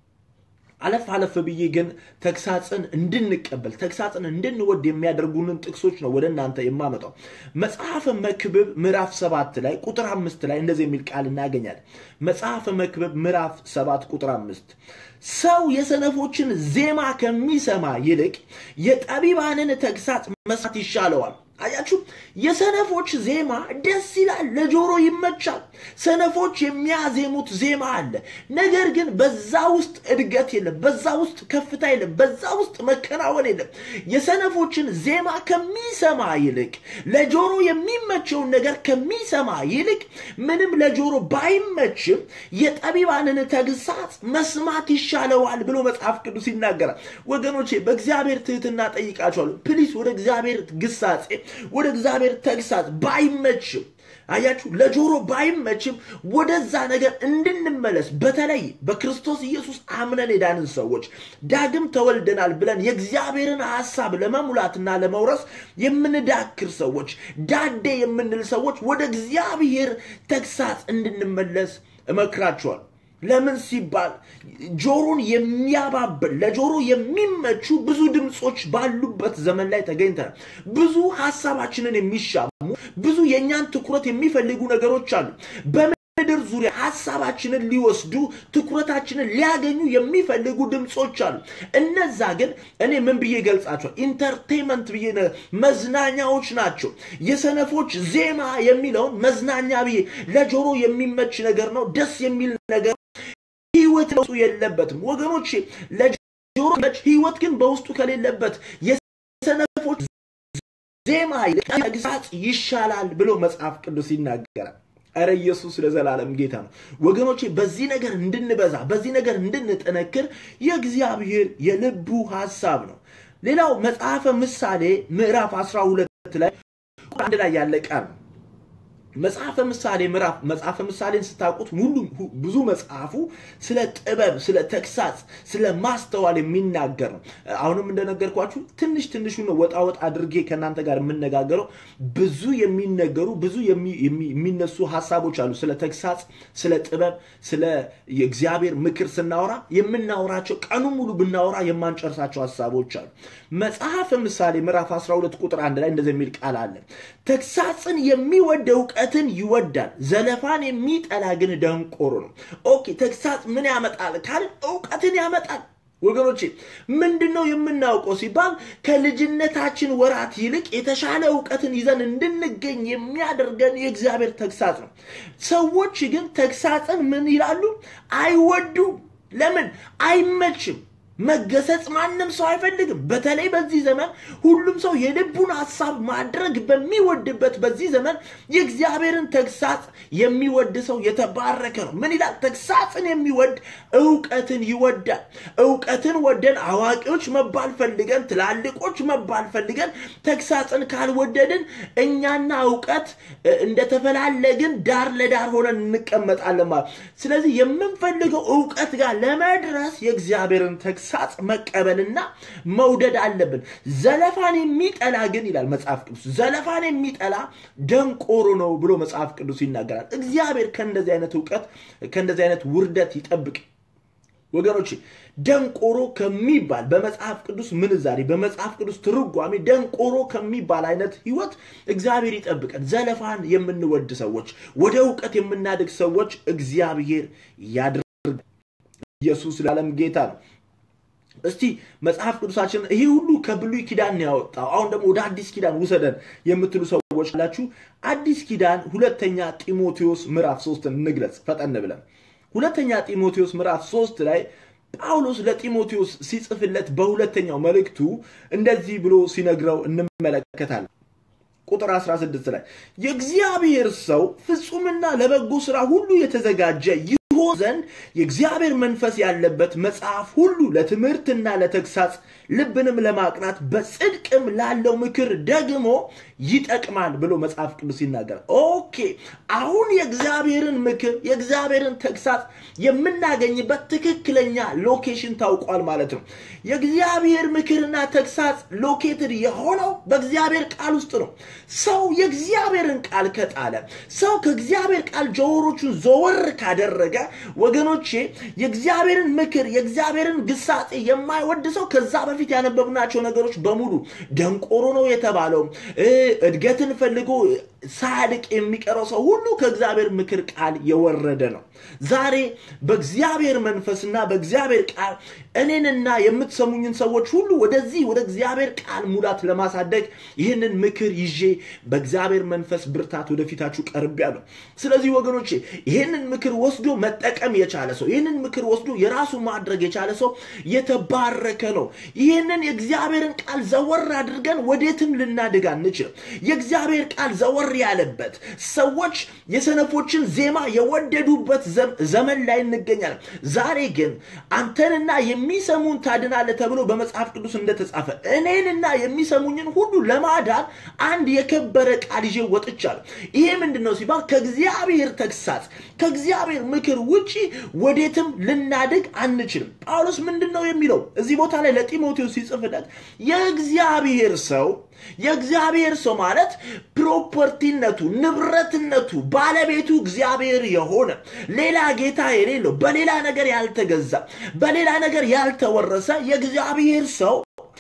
Speaker 1: አለፍ አለፍ ብዬ ግን ተግሳጽን እንድንቀበል ተግሳጽን እንድንወድ የሚያደርጉንን ጥቅሶች ነው ወደ እናንተ የማመጣው። መጽሐፈ መክብብ ምዕራፍ ሰባት ላይ ቁጥር አምስት ላይ እንደዚህ የሚል ቃል እናገኛለን። መጽሐፈ መክብብ ምዕራፍ ሰባት ቁጥር አምስት ሰው የሰነፎችን ዜማ ከሚሰማ ይልቅ የጠቢባንን ተግሳጽ መስማት ይሻለዋል። አያችሁ፣ የሰነፎች ዜማ ደስ ይላል፣ ለጆሮ ይመቻል። ሰነፎች የሚያዜሙት ዜማ አለ። ነገር ግን በዛ ውስጥ እድገት የለም፣ በዛ ውስጥ ከፍታ የለም፣ በዛ ውስጥ መከናወን የለም። የሰነፎችን ዜማ ከሚሰማ ይልቅ ለጆሮ የሚመቸውን ነገር ከሚሰማ ይልቅ ምንም ለጆሮ ባይመችም የጠቢባንን ተግሳጽ መስማት ይሻለዋል ብሎ መጽሐፍ ቅዱስ ይናገራል። ወገኖቼ በእግዚአብሔር ትህትና ጠይቃቸዋለሁ። ፕሊስ ወደ እግዚአብሔር ግሳጼ ወደ እግዚአብሔር ተግሳጽ ባይመችም አያችሁ ለጆሮ ባይመችም ወደዛ ነገር እንድንመለስ በተለይ በክርስቶስ ኢየሱስ አምነን የዳንን ሰዎች ዳግም ተወልደናል ብለን የእግዚአብሔርን ሐሳብ ለመሙላትና ለመውረስ የምንዳክር ሰዎች ዳዴ የምንል ሰዎች ወደ እግዚአብሔር ተግሳጽ እንድንመለስ እመክራችኋል። ለምን ሲባል ጆሮን የሚያባብል ለጆሮ የሚመቹ ብዙ ድምፆች ባሉበት ዘመን ላይ ተገኝተናል። ብዙ ሀሳባችንን የሚሻሙ ብዙ የእኛን ትኩረት የሚፈልጉ ነገሮች አሉ። በምድር ዙሪያ ሀሳባችንን ሊወስዱ ትኩረታችንን ሊያገኙ የሚፈልጉ ድምፆች አሉ። እነዛ ግን እኔ ምን ብዬ ገልጻቸዋል? ኢንተርቴንመንት ብዬ መዝናኛዎች ናቸው። የሰነፎች ዜማ የሚለውን መዝናኛ ብዬ ለጆሮ የሚመች ነገር ነው፣ ደስ የሚል ነገር ህይወት በውስጡ የለበትም ወገኖቼ። ለጆሮ መች ህይወት ግን በውስጡ ከሌለበት የሰነፎች ዜማ ይልቅ ተግሳጽ ይሻላል ብሎ መጽሐፍ ቅዱስ ይናገራል። እረ ኢየሱስ ለዘላለም ጌታ ነው ወገኖቼ። በዚህ ነገር እንድንበዛ በዚህ ነገር እንድንጠነክር የእግዚአብሔር የልቡ ሀሳብ ነው። ሌላው መጽሐፈ ምሳሌ ምዕራፍ 12 ላይ አንድ ላይ ያለ ቃል ነው። መጽሐፈ ምሳሌ ምዕራፍ መጽሐፈ ምሳሌን ስታውቁት ሙሉ ብዙ መጽሐፉ ስለ ጥበብ፣ ስለ ተግሳጽ፣ ስለ ማስተዋል የሚናገር ነው። አሁንም እንደነገርኳችሁ ትንሽ ትንሹ ነው ወጣ ወጣ አድርጌ ከእናንተ ጋር የምነጋገረው። ብዙ የሚነገሩ ብዙ የሚነሱ ሀሳቦች አሉ። ስለ ተግሳጽ፣ ስለ ጥበብ፣ ስለ የእግዚአብሔር ምክር ስናወራ የምናወራቸው ቀኑ ሙሉ ብናወራ የማንጨርሳቸው ሀሳቦች አሉ። መጽሐፈ ምሳሌ ምዕራፍ 12 ቁጥር አንድ ላይ እንደዚህ የሚል ቃል አለ። ተግሳጽን የሚወድ እውቀትን ይወዳል፣ ዘለፋን የሚጠላ ግን ደንቆሮ ነው። ኦኬ ተግሳጽ ምን ያመጣል ካልን እውቀትን ያመጣል። ወገኖቼ ምንድን ነው የምናውቀው ሲባል ከልጅነታችን ወራት ይልቅ የተሻለ እውቀትን ይዘን እንድንገኝ የሚያደርገን የእግዚአብሔር ተግሳጽ ነው። ሰዎች ግን ተግሳጽን ምን ይላሉ? አይወዱም። ለምን? አይመችም። መገሰጽ ማንም ሰው አይፈልግም። በተለይ በዚህ ዘመን ሁሉም ሰው የልቡን ሀሳብ ማድረግ በሚወድበት በዚህ ዘመን የእግዚአብሔርን ተግሳጽ የሚወድ ሰው የተባረከ ነው። ምን ይላል? ተግሳጽን የሚወድ እውቀትን ይወዳል። እውቀትን ወደን አዋቂዎች መባል ፈልገን ትላልቆች መባል ፈልገን ተግሳጽን ካልወደድን እኛና እውቀት እንደተፈላለግን ዳር ለዳር ሆነን እንቀመጣለን ማለት። ስለዚህ የምንፈልገው እውቀት ጋር ለመድረስ የእግዚአብሔርን ተግሳጽ መቀበልና መውደድ አለብን። ዘለፋን የሚጠላ ግን ይላል መጽሐፍ ቅዱስ፣ ዘለፋን የሚጠላ ደንቆሮ ነው ብሎ መጽሐፍ ቅዱስ ይናገራል። እግዚአብሔር ከእንደዚህ አይነት እውቀት ከእንደዚህ አይነት ውርደት ይጠብቅ። ወገኖች ደንቆሮ ከሚባል በመጽሐፍ ቅዱስ ምንዛሬ በመጽሐፍ ቅዱስ ትርጓሜ ደንቆሮ ከሚባል አይነት ህይወት እግዚአብሔር ይጠብቀን። ዘለፋን የምንወድ ሰዎች፣ ወደ እውቀት የምናድግ ሰዎች እግዚአብሔር ያድርግ። ኢየሱስ ለዓለም ጌታ ነው። እስቲ መጽሐፍ ቅዱሳችን ይሄ ሁሉ ከብሉይ ኪዳን ነው ያወጣው፣ አሁን ደግሞ ወደ አዲስ ኪዳን ውሰደን የምትሉ ሰዎች አላችሁ። አዲስ ኪዳን ሁለተኛ ጢሞቴዎስ ምዕራፍ ሶስትን እንግለጽ ፈጠን ብለን ሁለተኛ ጢሞቴዎስ ምዕራፍ ሶስት ላይ ጳውሎስ ለጢሞቴዎስ ሲጽፍለት በሁለተኛው መልእክቱ እንደዚህ ብሎ ሲነግረው እንመለከታለን። ቁጥር 16 ላይ የእግዚአብሔር ሰው ፍጹምና ለበጎ ስራ ሁሉ የተዘጋጀ ይሆን ዘንድ የእግዚአብሔር መንፈስ ያለበት መጽሐፍ ሁሉ ለትምህርትና ለተግሳጽ ልብንም ለማቅናት በጽድቅም ላለው ምክር ደግሞ ይጠቅማል ብሎ መጽሐፍ ቅዱስ ይናገራል። ኦኬ አሁን የእግዚአብሔርን ምክር የእግዚአብሔርን ተግሳጽ የምናገኝበት ትክክለኛ ሎኬሽን ታውቋል ማለት ነው። የእግዚአብሔር ምክርና ተግሳጽ ሎኬትድ የሆነው በእግዚአብሔር ቃል ውስጥ ነው። ሰው የእግዚአብሔርን ቃል ከጣለ፣ ሰው ከእግዚአብሔር ቃል ጆሮቹን ዘወር ካደረገ፣ ወገኖቼ የእግዚአብሔርን ምክር የእግዚአብሔርን ግሳጼ የማይወድ ሰው ከዛ በፊት ያነበብናቸው ነገሮች በሙሉ ደንቆሮ ነው የተባለው እድገትን ፈልጎ ሳያድቅ የሚቀረው ሰው ሁሉ ከእግዚአብሔር ምክር ቃል የወረደ ነው። ዛሬ በእግዚአብሔር መንፈስና በእግዚአብሔር ቃል እኔንና የምትሰሙኝን ሰዎች ሁሉ ወደዚህ ወደ እግዚአብሔር ቃል ሙላት ለማሳደግ ይህንን ምክር ይዤ በእግዚአብሔር መንፈስ ብርታት ወደፊታችሁ ቀርቤያለሁ። ስለዚህ ወገኖቼ ይህንን ምክር ወስዶ መጠቀም የቻለ ሰው ይህንን ምክር ወስዶ የራሱ ማድረግ የቻለ ሰው የተባረከ ነው። ይህንን የእግዚአብሔርን ቃል ዘወር አድርገን ወዴትም ልናድግ አንችልም። የእግዚአብሔር ቃል ዘወር ያለበት ሰዎች የሰነፎችን ዜማ የወደዱበት ዘመን ላይ እንገኛለን። ዛሬ ግን አንተንና የሚሰሙን ታድናለህ ተብሎ በመጽሐፍ ቅዱስ እንደተጻፈ እኔንና የሚሰሙኝን ሁሉ ለማዳን አንድ የከበረ ቃል ይዤ ወጥቻለሁ። ይሄ ምንድን ነው ሲባል ከእግዚአብሔር ተግሳጽ ከእግዚአብሔር ምክር ውጪ ወዴትም ልናድግ አንችልም። ጳውሎስ ምንድን ነው የሚለው እዚህ ቦታ ላይ ለጢሞቴዎስ ሲጽፍለት የእግዚአብሔር ሰው የእግዚአብሔር ሰው ማለት ፕሮፐርቲነቱ፣ ንብረትነቱ፣ ባለቤቱ እግዚአብሔር የሆነ ሌላ ጌታ የሌለው በሌላ ነገር ያልተገዛ በሌላ ነገር ያልተወረሰ የእግዚአብሔር ሰው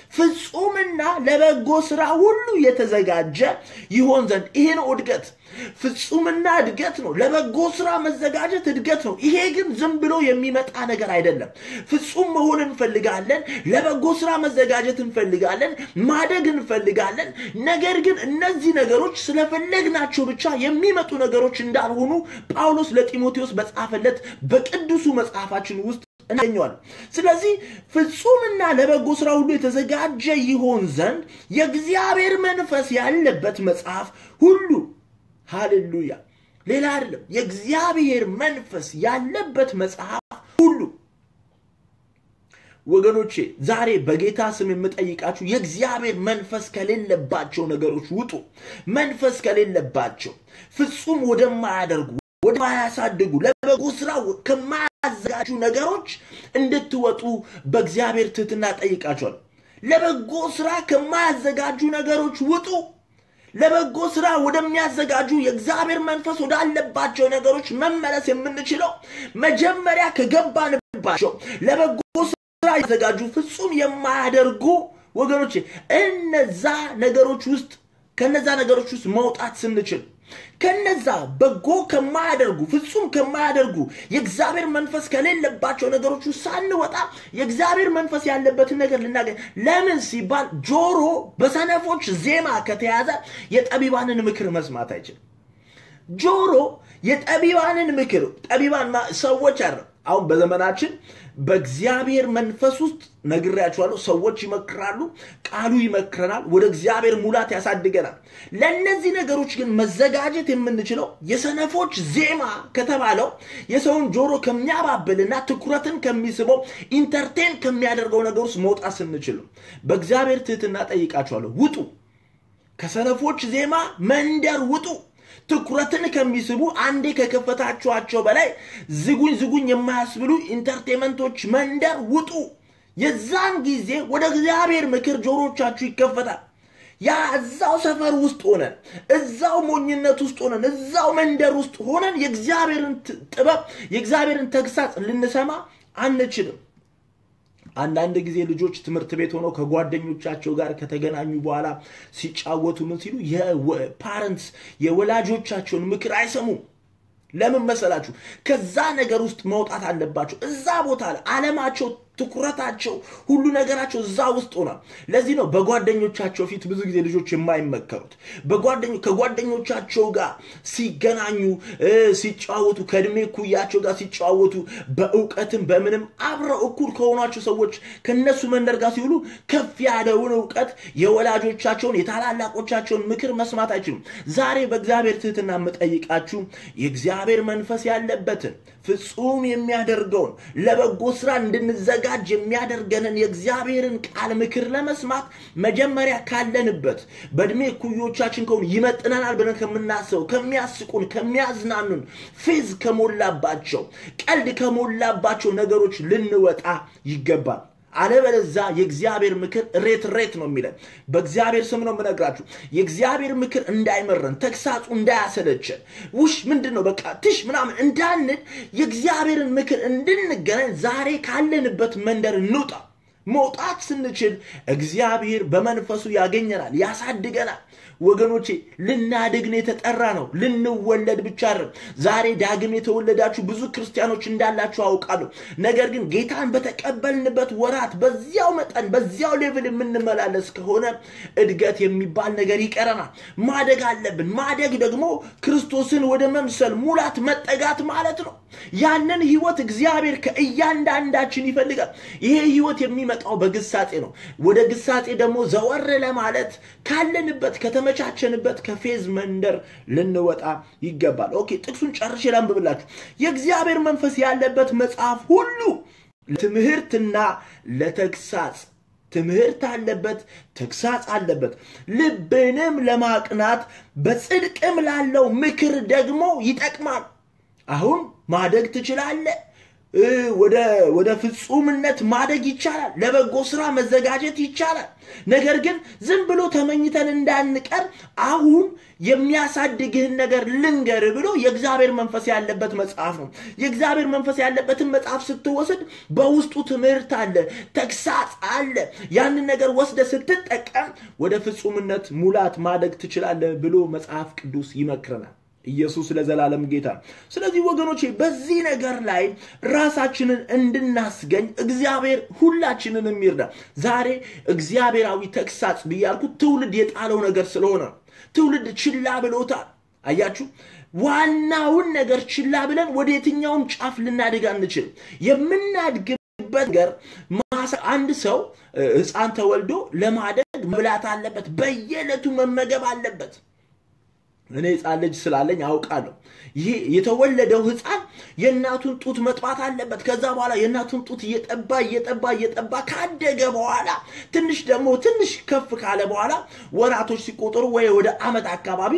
Speaker 1: ፍጹምና ለበጎ ስራ ሁሉ የተዘጋጀ ይሆን ዘንድ ይሄ ነው እድገት። ፍጹምና እድገት ነው። ለበጎ ስራ መዘጋጀት እድገት ነው። ይሄ ግን ዝም ብሎ የሚመጣ ነገር አይደለም። ፍጹም መሆን እንፈልጋለን። ለበጎ ስራ መዘጋጀት እንፈልጋለን። ማደግ እንፈልጋለን። ነገር ግን እነዚህ ነገሮች ስለፈለግናቸው ብቻ የሚመጡ ነገሮች እንዳልሆኑ ጳውሎስ ለጢሞቴዎስ በጻፈለት በቅዱሱ መጽሐፋችን ውስጥ እናገኘዋለን። ስለዚህ ፍጹምና ለበጎ ስራ ሁሉ የተዘጋጀ ይሆን ዘንድ የእግዚአብሔር መንፈስ ያለበት መጽሐፍ ሁሉ ሃሌሉያ፣ ሌላ አይደለም። የእግዚአብሔር መንፈስ ያለበት መጽሐፍ ሁሉ ወገኖቼ ዛሬ በጌታ ስም የምጠይቃችሁ የእግዚአብሔር መንፈስ ከሌለባቸው ነገሮች ውጡ። መንፈስ ከሌለባቸው ፍጹም ወደማያደርጉ ወደማያሳድጉ ለበጎ ስራ ከማያዘጋጁ ነገሮች እንድትወጡ በእግዚአብሔር ትህትና ጠይቃቸዋል። ለበጎ ስራ ከማያዘጋጁ ነገሮች ውጡ። ለበጎ ስራ ወደሚያዘጋጁ የእግዚአብሔር መንፈስ ወዳለባቸው ነገሮች መመለስ የምንችለው መጀመሪያ ከገባንባቸው ለበጎ ስራ ያዘጋጁ ፍጹም የማያደርጉ ወገኖች እነዛ ነገሮች ውስጥ ከነዛ ነገሮች ውስጥ መውጣት ስንችል ከነዛ በጎ ከማያደርጉ ፍጹም ከማያደርጉ የእግዚአብሔር መንፈስ ከሌለባቸው ነገሮች ውስጥ ሳንወጣ የእግዚአብሔር መንፈስ ያለበትን ነገር ልናገኝ ለምን ሲባል ጆሮ በሰነፎች ዜማ ከተያዘ የጠቢባንን ምክር መስማት አይችልም ጆሮ የጠቢባንን ምክር ጠቢባን ሰዎች አረ አሁን በዘመናችን በእግዚአብሔር መንፈስ ውስጥ ነግሬያችኋለሁ። ሰዎች ይመክራሉ፣ ቃሉ ይመክረናል፣ ወደ እግዚአብሔር ሙላት ያሳድገናል። ለእነዚህ ነገሮች ግን መዘጋጀት የምንችለው የሰነፎች ዜማ ከተባለው የሰውን ጆሮ ከሚያባብልና ትኩረትን ከሚስበው ኢንተርቴን ከሚያደርገው ነገር ውስጥ መውጣት ስንችል ነው። በእግዚአብሔር ትህትና ጠይቃችኋለሁ፣ ውጡ፣ ከሰነፎች ዜማ መንደር ውጡ። ትኩረትን ከሚስቡ አንዴ ከከፈታችኋቸው በላይ ዝጉኝ ዝጉኝ የማያስብሉ ኢንተርቴንመንቶች መንደር ውጡ። የዛን ጊዜ ወደ እግዚአብሔር ምክር ጆሮቻችሁ ይከፈታል። ያ እዛው ሰፈር ውስጥ ሆነን እዛው ሞኝነት ውስጥ ሆነን እዛው መንደር ውስጥ ሆነን የእግዚአብሔርን ጥበብ የእግዚአብሔርን ተግሳጽ ልንሰማ አንችልም። አንዳንድ ጊዜ ልጆች ትምህርት ቤት ሆነው ከጓደኞቻቸው ጋር ከተገናኙ በኋላ ሲጫወቱ ምን ሲሉ የፓረንትስ የወላጆቻቸውን ምክር አይሰሙም። ለምን መሰላችሁ? ከዛ ነገር ውስጥ መውጣት አለባቸው። እዛ ቦታ ላይ አለማቸው፣ ትኩረታቸው፣ ሁሉ ነገራቸው እዛ ውስጥ ሆኗል። ለዚህ ነው በጓደኞቻቸው ፊት ብዙ ጊዜ ልጆች የማይመከሩት። ከጓደኞቻቸው ጋር ሲገናኙ ሲጫወቱ፣ ከእድሜ ኩያቸው ጋር ሲጫወቱ፣ በእውቀትም በምንም አብረው እኩል ከሆኗቸው ሰዎች ከነሱ መንደር ጋር ሲውሉ ከፍ ያለውን እውቀት የወላጆቻቸውን የታላላቆቻቸውን ምክር መስማት አይችሉም። ዛሬ በእግዚአብሔር ትህትና የምጠይቃችሁ የእግዚአብሔር መንፈስ ያለበትን ፍጹም የሚያደርገውን ለበጎ ስራ እንድንዘጋጅ የሚያደርገንን የእግዚአብሔርን ቃል ምክር ለመስማት መጀመሪያ ካለንበት በእድሜ እኩዮቻችን ከሆኑ ይመጥነናል ብለን ከምናስበው ከሚያስቁን፣ ከሚያዝናኑን፣ ፌዝ ከሞላባቸው፣ ቀልድ ከሞላባቸው ነገሮች ልንወጣ ይገባል። አለበለዛ የእግዚአብሔር ምክር ሬት ሬት ነው የሚለን። በእግዚአብሔር ስም ነው የምነግራችሁ። የእግዚአብሔር ምክር እንዳይመረን፣ ተግሳጹ እንዳያሰለችን፣ ውሽ ምንድን ነው በቃ ትሽ ምናምን እንዳንል የእግዚአብሔርን ምክር እንድንገናኝ ዛሬ ካለንበት መንደር እንውጣ። መውጣት ስንችል እግዚአብሔር በመንፈሱ ያገኘናል፣ ያሳድገናል። ወገኖቼ ልናድግን የተጠራ ነው፣ ልንወለድ ብቻ አይደለም። ዛሬ ዳግም የተወለዳችሁ ብዙ ክርስቲያኖች እንዳላችሁ አውቃለሁ። ነገር ግን ጌታን በተቀበልንበት ወራት በዚያው መጠን በዚያው ሌቭል የምንመላለስ ከሆነ እድገት የሚባል ነገር ይቀረናል። ማደግ አለብን። ማደግ ደግሞ ክርስቶስን ወደ መምሰል ሙላት መጠጋት ማለት ነው። ያንን ህይወት እግዚአብሔር ከእያንዳንዳችን ይፈልጋል። ይሄ ህይወት የሚመጣው በግሳጼ ነው። ወደ ግሳጼ ደግሞ ዘወር ለማለት ካለንበት ከተመቻቸንበት ከፌዝ መንደር ልንወጣ ይገባል። ኦኬ ጥቅሱን ጨርሼ ላንብብላችሁ። የእግዚአብሔር መንፈስ ያለበት መጽሐፍ ሁሉ ለትምህርትና ለተግሳጽ ትምህርት አለበት፣ ተግሳጽ አለበት፣ ልብንም ለማቅናት በጽድቅም ላለው ምክር ደግሞ ይጠቅማል። አሁን ማደግ ትችላለህ። ወደ ፍጹምነት ማደግ ይቻላል። ለበጎ ስራ መዘጋጀት ይቻላል። ነገር ግን ዝም ብሎ ተመኝተን እንዳንቀር አሁን የሚያሳድግህን ነገር ልንገር ብሎ የእግዚአብሔር መንፈስ ያለበት መጽሐፍ ነው። የእግዚአብሔር መንፈስ ያለበትን መጽሐፍ ስትወስድ በውስጡ ትምህርት አለ፣ ተግሳጽ አለ። ያንን ነገር ወስደ ስትጠቀም ወደ ፍጹምነት ሙላት ማደግ ትችላለህ ብሎ መጽሐፍ ቅዱስ ይመክረናል። ኢየሱስ ለዘላለም ጌታ። ስለዚህ ወገኖቼ በዚህ ነገር ላይ ራሳችንን እንድናስገኝ እግዚአብሔር ሁላችንን የሚርዳ። ዛሬ እግዚአብሔራዊ ተግሳጽ ብያልኩት ትውልድ የጣለው ነገር ስለሆነ ትውልድ ችላ ብሎታል። አያችሁ፣ ዋናውን ነገር ችላ ብለን ወደ የትኛውም ጫፍ ልናድግ አንችልም። የምናድግበት ነገር አንድ ሰው ሕፃን ተወልዶ ለማደግ መብላት አለበት፣ በየዕለቱ መመገብ አለበት። እኔ ህፃን ልጅ ስላለኝ አውቃለሁ። ይሄ የተወለደው ህፃን የእናቱን ጡት መጥባት አለበት። ከዛ በኋላ የእናቱን ጡት እየጠባ እየጠባ እየጠባ ካደገ በኋላ ትንሽ ደግሞ ትንሽ ከፍ ካለ በኋላ ወራቶች ሲቆጠሩ ወይ ወደ አመት አካባቢ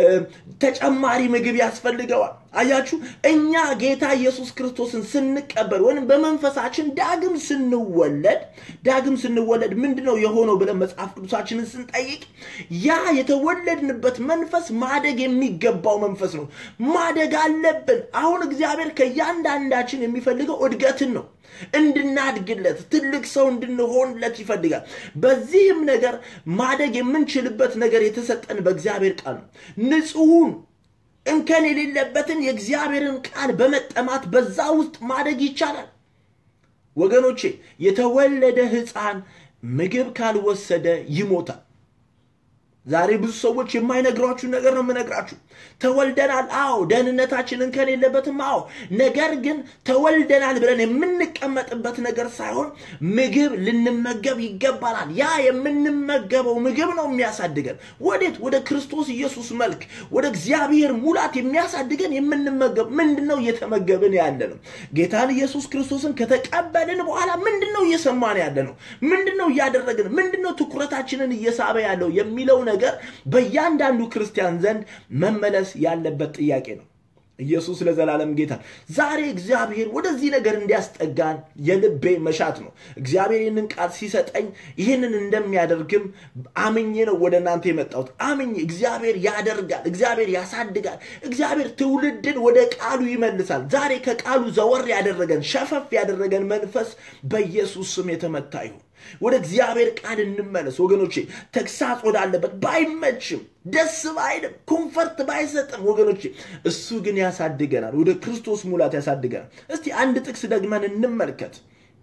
Speaker 1: ተጨማሪ ምግብ ያስፈልገዋል። አያችሁ፣ እኛ ጌታ ኢየሱስ ክርስቶስን ስንቀበል ወይም በመንፈሳችን ዳግም ስንወለድ ዳግም ስንወለድ ምንድን ነው የሆነው ብለን መጽሐፍ ቅዱሳችንን ስንጠይቅ ያ የተወለድንበት መንፈስ ማደግ የሚገባው መንፈስ ነው። ማደግ አለብን። አሁን እግዚአብሔር ከእያንዳንዳችን የሚፈልገው እድገትን ነው። እንድናድግለት ትልቅ ሰው እንድንሆንለት ይፈልጋል። በዚህም ነገር ማደግ የምንችልበት ነገር የተሰጠን በእግዚአብሔር ቃል ነው። ንጹሑን እንከን የሌለበትን የእግዚአብሔርን ቃል በመጠማት በዛ ውስጥ ማደግ ይቻላል። ወገኖቼ የተወለደ ሕፃን ምግብ ካልወሰደ ይሞታል። ዛሬ ብዙ ሰዎች የማይነግሯችሁን ነገር ነው የምነግራችሁ። ተወልደናል፣ አዎ። ደህንነታችን እንከን የለበትም፣ አዎ። ነገር ግን ተወልደናል ብለን የምንቀመጥበት ነገር ሳይሆን ምግብ ልንመገብ ይገባናል። ያ የምንመገበው ምግብ ነው የሚያሳድገን ወዴት? ወደ ክርስቶስ ኢየሱስ መልክ፣ ወደ እግዚአብሔር ሙላት የሚያሳድገን የምንመገብ ምንድን ነው እየተመገብን ያለ ነው? ጌታን ኢየሱስ ክርስቶስን ከተቀበልን በኋላ ምንድን ነው እየሰማን ያለ ነው? ምንድን ነው እያደረግን? ምንድን ነው ትኩረታችንን እየሳበ ያለው የሚለው ነገር በእያንዳንዱ ክርስቲያን ዘንድ መመለስ ያለበት ጥያቄ ነው። ኢየሱስ ለዘላለም ጌታ። ዛሬ እግዚአብሔር ወደዚህ ነገር እንዲያስጠጋን የልቤ መሻት ነው። እግዚአብሔር ይህንን ቃል ሲሰጠኝ ይህንን እንደሚያደርግም አምኜ ነው ወደ እናንተ የመጣሁት። አምኜ እግዚአብሔር ያደርጋል፣ እግዚአብሔር ያሳድጋል፣ እግዚአብሔር ትውልድን ወደ ቃሉ ይመልሳል። ዛሬ ከቃሉ ዘወር ያደረገን ሸፈፍ ያደረገን መንፈስ በኢየሱስ ስም የተመታ ይሁን። ወደ እግዚአብሔር ቃል እንመለስ ወገኖቼ። ተግሳጽ ወዳለበት ባይመችም ደስ ባይልም ኮንፈርት ባይሰጥም ወገኖቼ፣ እሱ ግን ያሳድገናል፣ ወደ ክርስቶስ ሙላት ያሳድገናል። እስቲ አንድ ጥቅስ ደግመን እንመልከት።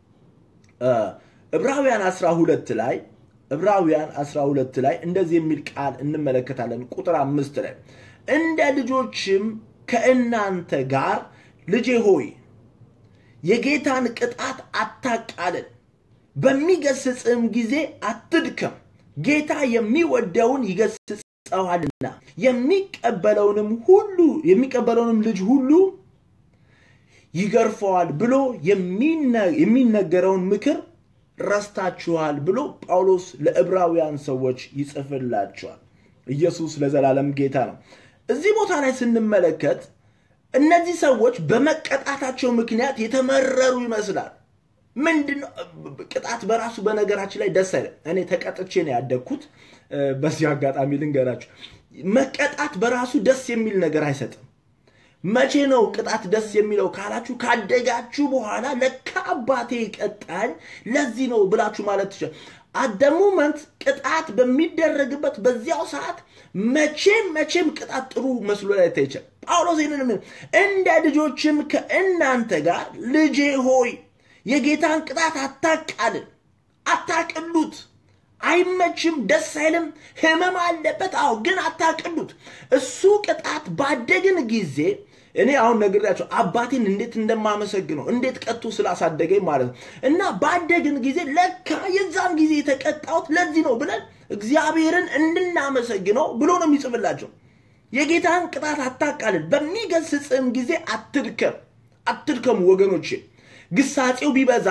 Speaker 1: ዕብራውያን 12 ላይ ዕብራውያን 12 ላይ እንደዚህ የሚል ቃል እንመለከታለን። ቁጥር አምስት ላይ እንደ ልጆችም ከእናንተ ጋር ልጄ ሆይ የጌታን ቅጣት አታቃልል በሚገስጽም ጊዜ አትድከም። ጌታ የሚወደውን ይገስጸዋልና የሚቀበለውንም ሁሉ የሚቀበለውንም ልጅ ሁሉ ይገርፈዋል ብሎ የሚነገረውን ምክር ረስታችኋል ብሎ ጳውሎስ ለዕብራውያን ሰዎች ይጽፍላቸዋል። ኢየሱስ ለዘላለም ጌታ ነው። እዚህ ቦታ ላይ ስንመለከት እነዚህ ሰዎች በመቀጣታቸው ምክንያት የተመረሩ ይመስላል። ምንድን ነው ቅጣት በራሱ በነገራችን ላይ ደስ አይልም። እኔ ተቀጥቼ ነው ያደግኩት። በዚህ አጋጣሚ ልንገራችሁ፣ መቀጣት በራሱ ደስ የሚል ነገር አይሰጥም። መቼ ነው ቅጣት ደስ የሚለው ካላችሁ፣ ካደጋችሁ በኋላ ለካ አባቴ ቀጣኝ ለዚህ ነው ብላችሁ ማለት ትችላል። አደሙመንት ቅጣት በሚደረግበት በዚያው ሰዓት መቼም መቼም ቅጣት ጥሩ መስሎ ላይ ታይቻል። ጳውሎስ ይህንን እንደ ልጆችም ከእናንተ ጋር ልጄ ሆይ የጌታን ቅጣት አታቃልል፣ አታቅሉት። አይመችም፣ ደስ አይልም፣ ህመም አለበት። አዎ፣ ግን አታቅሉት። እሱ ቅጣት ባደግን ጊዜ እኔ አሁን ነግሬያቸው አባቴን እንዴት እንደማመሰግነው እንዴት ቀጥቶ ስላሳደገኝ ማለት ነው። እና ባደግን ጊዜ ለካ የዛን ጊዜ የተቀጣሁት ለዚህ ነው ብለን እግዚአብሔርን እንድናመሰግነው ብሎ ነው የሚጽፍላቸው። የጌታን ቅጣት አታቃልል፣ በሚገስጽም ጊዜ አትድከም። አትድከሙ ወገኖቼ ግሳጼው ቢበዛ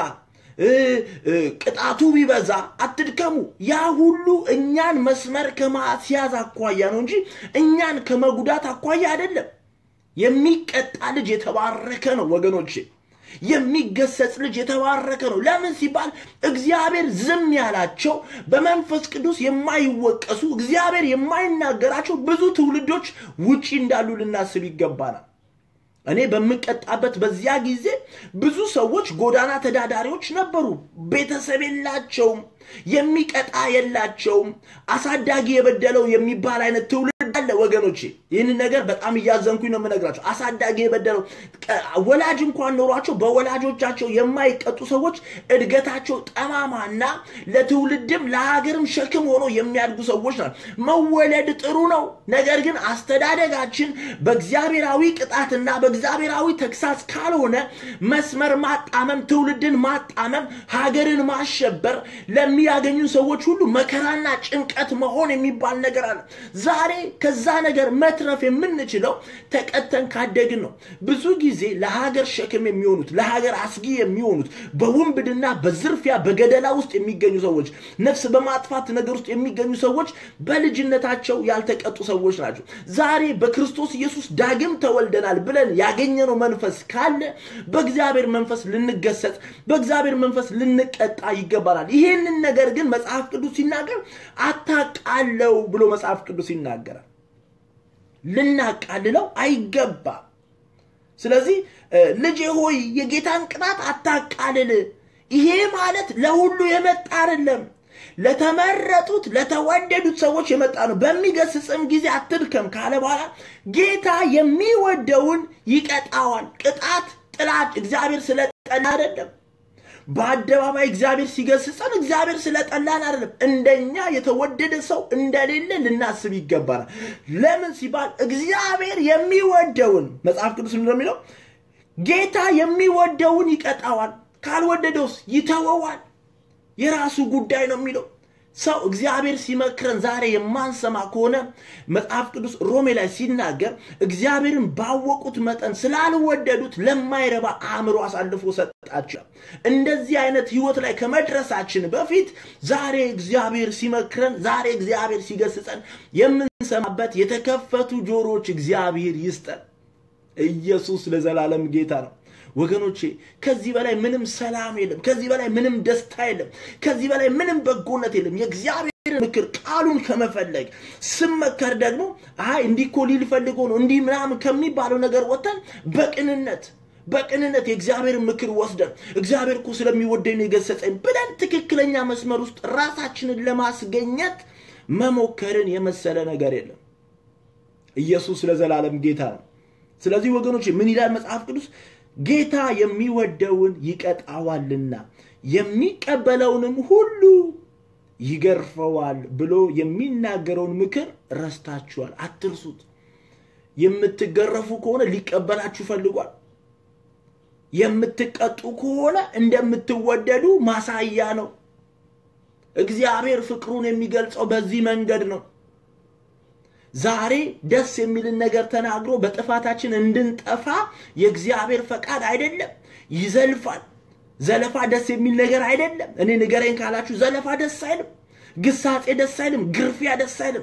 Speaker 1: ቅጣቱ ቢበዛ አትድከሙ። ያ ሁሉ እኛን መስመር ከማስያዝ አኳያ ነው እንጂ እኛን ከመጉዳት አኳያ አይደለም። የሚቀጣ ልጅ የተባረከ ነው ወገኖቼ። የሚገሰጽ ልጅ የተባረከ ነው። ለምን ሲባል እግዚአብሔር ዝም ያላቸው በመንፈስ ቅዱስ የማይወቀሱ እግዚአብሔር የማይናገራቸው ብዙ ትውልዶች ውጪ እንዳሉ ልናስብ ይገባናል። እኔ በምቀጣበት በዚያ ጊዜ ብዙ ሰዎች ጎዳና ተዳዳሪዎች ነበሩ። ቤተሰብ የላቸውም፣ የሚቀጣ የላቸውም። አሳዳጊ የበደለው የሚባል አይነት ትውልድ አለ ወገኖቼ። ይህንን ነገር በጣም እያዘንኩኝ ነው የምነግራቸው። አሳዳጊ የበደለው ወላጅ እንኳን ኖሯቸው በወላጆቻቸው የማይቀጡ ሰዎች እድገታቸው ጠማማና ለትውልድም ለሀገርም ሸክም ሆኖ የሚያድጉ ሰዎች ናቸው። መወለድ ጥሩ ነው። ነገር ግን አስተዳደጋችን በእግዚአብሔራዊ ቅጣትና በእግዚአብሔራዊ ተግሳጽ ካልሆነ መስመር ማጣመም፣ ትውልድን ማጣመም፣ ሀገርን ማሸበር ለሚያገኙ ሰዎች ሁሉ መከራና ጭንቀት መሆን የሚባል ነገር አለ። ዛሬ ከዛ ነገር መትረፍ የምንችለው ተቀተን ካደግን ነው። ብዙ ጊዜ ለሀገር ሸክም የሚሆኑት ለሀገር አስጊ የሚሆኑት በውንብድና በዝርፊያ በገደላ ውስጥ የሚገኙ ሰዎች፣ ነፍስ በማጥፋት ነገር ውስጥ የሚገኙ ሰዎች በልጅነታቸው ያልተቀጡ ሰዎች ናቸው። ዛሬ በክርስቶስ ኢየሱስ ዳግም ተወልደናል ብለን ያገኘነው መንፈስ ካለ በእግዚአብሔር መንፈስ ልንገሰጽ፣ በእግዚአብሔር መንፈስ ልንቀጣ ይገባናል። ይህንን ነገር ግን መጽሐፍ ቅዱስ ሲናገር አታቃለው ብሎ መጽሐፍ ቅዱስ ይናገራል። ልናቃልለው አይገባም። ስለዚህ ልጄ ሆይ የጌታን ቅጣት አታቃልል። ይሄ ማለት ለሁሉ የመጣ አይደለም። ለተመረጡት ለተወደዱት ሰዎች የመጣ ነው። በሚገስጽም ጊዜ አትድከም ካለ በኋላ ጌታ የሚወደውን ይቀጣዋል። ቅጣት ጥላች እግዚአብሔር ስለጠላ አይደለም። በአደባባይ እግዚአብሔር ሲገስጸን እግዚአብሔር ስለጠላን አይደለም። እንደኛ የተወደደ ሰው እንደሌለ ልናስብ ይገባናል። ለምን ሲባል እግዚአብሔር የሚወደውን መጽሐፍ ቅዱስ እንደሚለው ጌታ የሚወደውን ይቀጣዋል፣ ካልወደደውስ ይተወዋል። የራሱ ጉዳይ ነው የሚለው ሰው እግዚአብሔር ሲመክረን ዛሬ የማንሰማ ከሆነ መጽሐፍ ቅዱስ ሮሜ ላይ ሲናገር እግዚአብሔርን ባወቁት መጠን ስላልወደዱት ለማይረባ አእምሮ አሳልፎ ሰጣቸው። እንደዚህ አይነት ህይወት ላይ ከመድረሳችን በፊት ዛሬ እግዚአብሔር ሲመክረን፣ ዛሬ እግዚአብሔር ሲገስጸን የምንሰማበት የተከፈቱ ጆሮዎች እግዚአብሔር ይስጠን። ኢየሱስ ለዘላለም ጌታ ነው። ወገኖቼ ከዚህ በላይ ምንም ሰላም የለም። ከዚህ በላይ ምንም ደስታ የለም። ከዚህ በላይ ምንም በጎነት የለም። የእግዚአብሔርን ምክር ቃሉን ከመፈለግ ስመከር ደግሞ አይ እንዲህ እኮ ሊል ፈልጎ ነው እንዲህ ምናምን ከሚባለው ነገር ወጥተን በቅንነት በቅንነት የእግዚአብሔርን ምክር ወስደን እግዚአብሔር እኮ ስለሚወደኝ ነው የገሰጸኝ ብለን ትክክለኛ መስመር ውስጥ ራሳችንን ለማስገኘት መሞከርን የመሰለ ነገር የለም። ኢየሱስ ለዘላለም ጌታ ነው። ስለዚህ ወገኖች ምን ይላል መጽሐፍ ቅዱስ? ጌታ የሚወደውን ይቀጣዋልና የሚቀበለውንም ሁሉ ይገርፈዋል ብሎ የሚናገረውን ምክር ረስታችኋል። አትርሱት። የምትገረፉ ከሆነ ሊቀበላችሁ ፈልጓል። የምትቀጡ ከሆነ እንደምትወደዱ ማሳያ ነው። እግዚአብሔር ፍቅሩን የሚገልጸው በዚህ መንገድ ነው። ዛሬ ደስ የሚልን ነገር ተናግሮ በጥፋታችን እንድንጠፋ የእግዚአብሔር ፈቃድ አይደለም። ይዘልፋል። ዘለፋ ደስ የሚል ነገር አይደለም። እኔ ንገረኝ ካላችሁ ዘለፋ ደስ አይልም። ግሳጼ ደስ አይልም። ግርፊያ ደስ አይልም።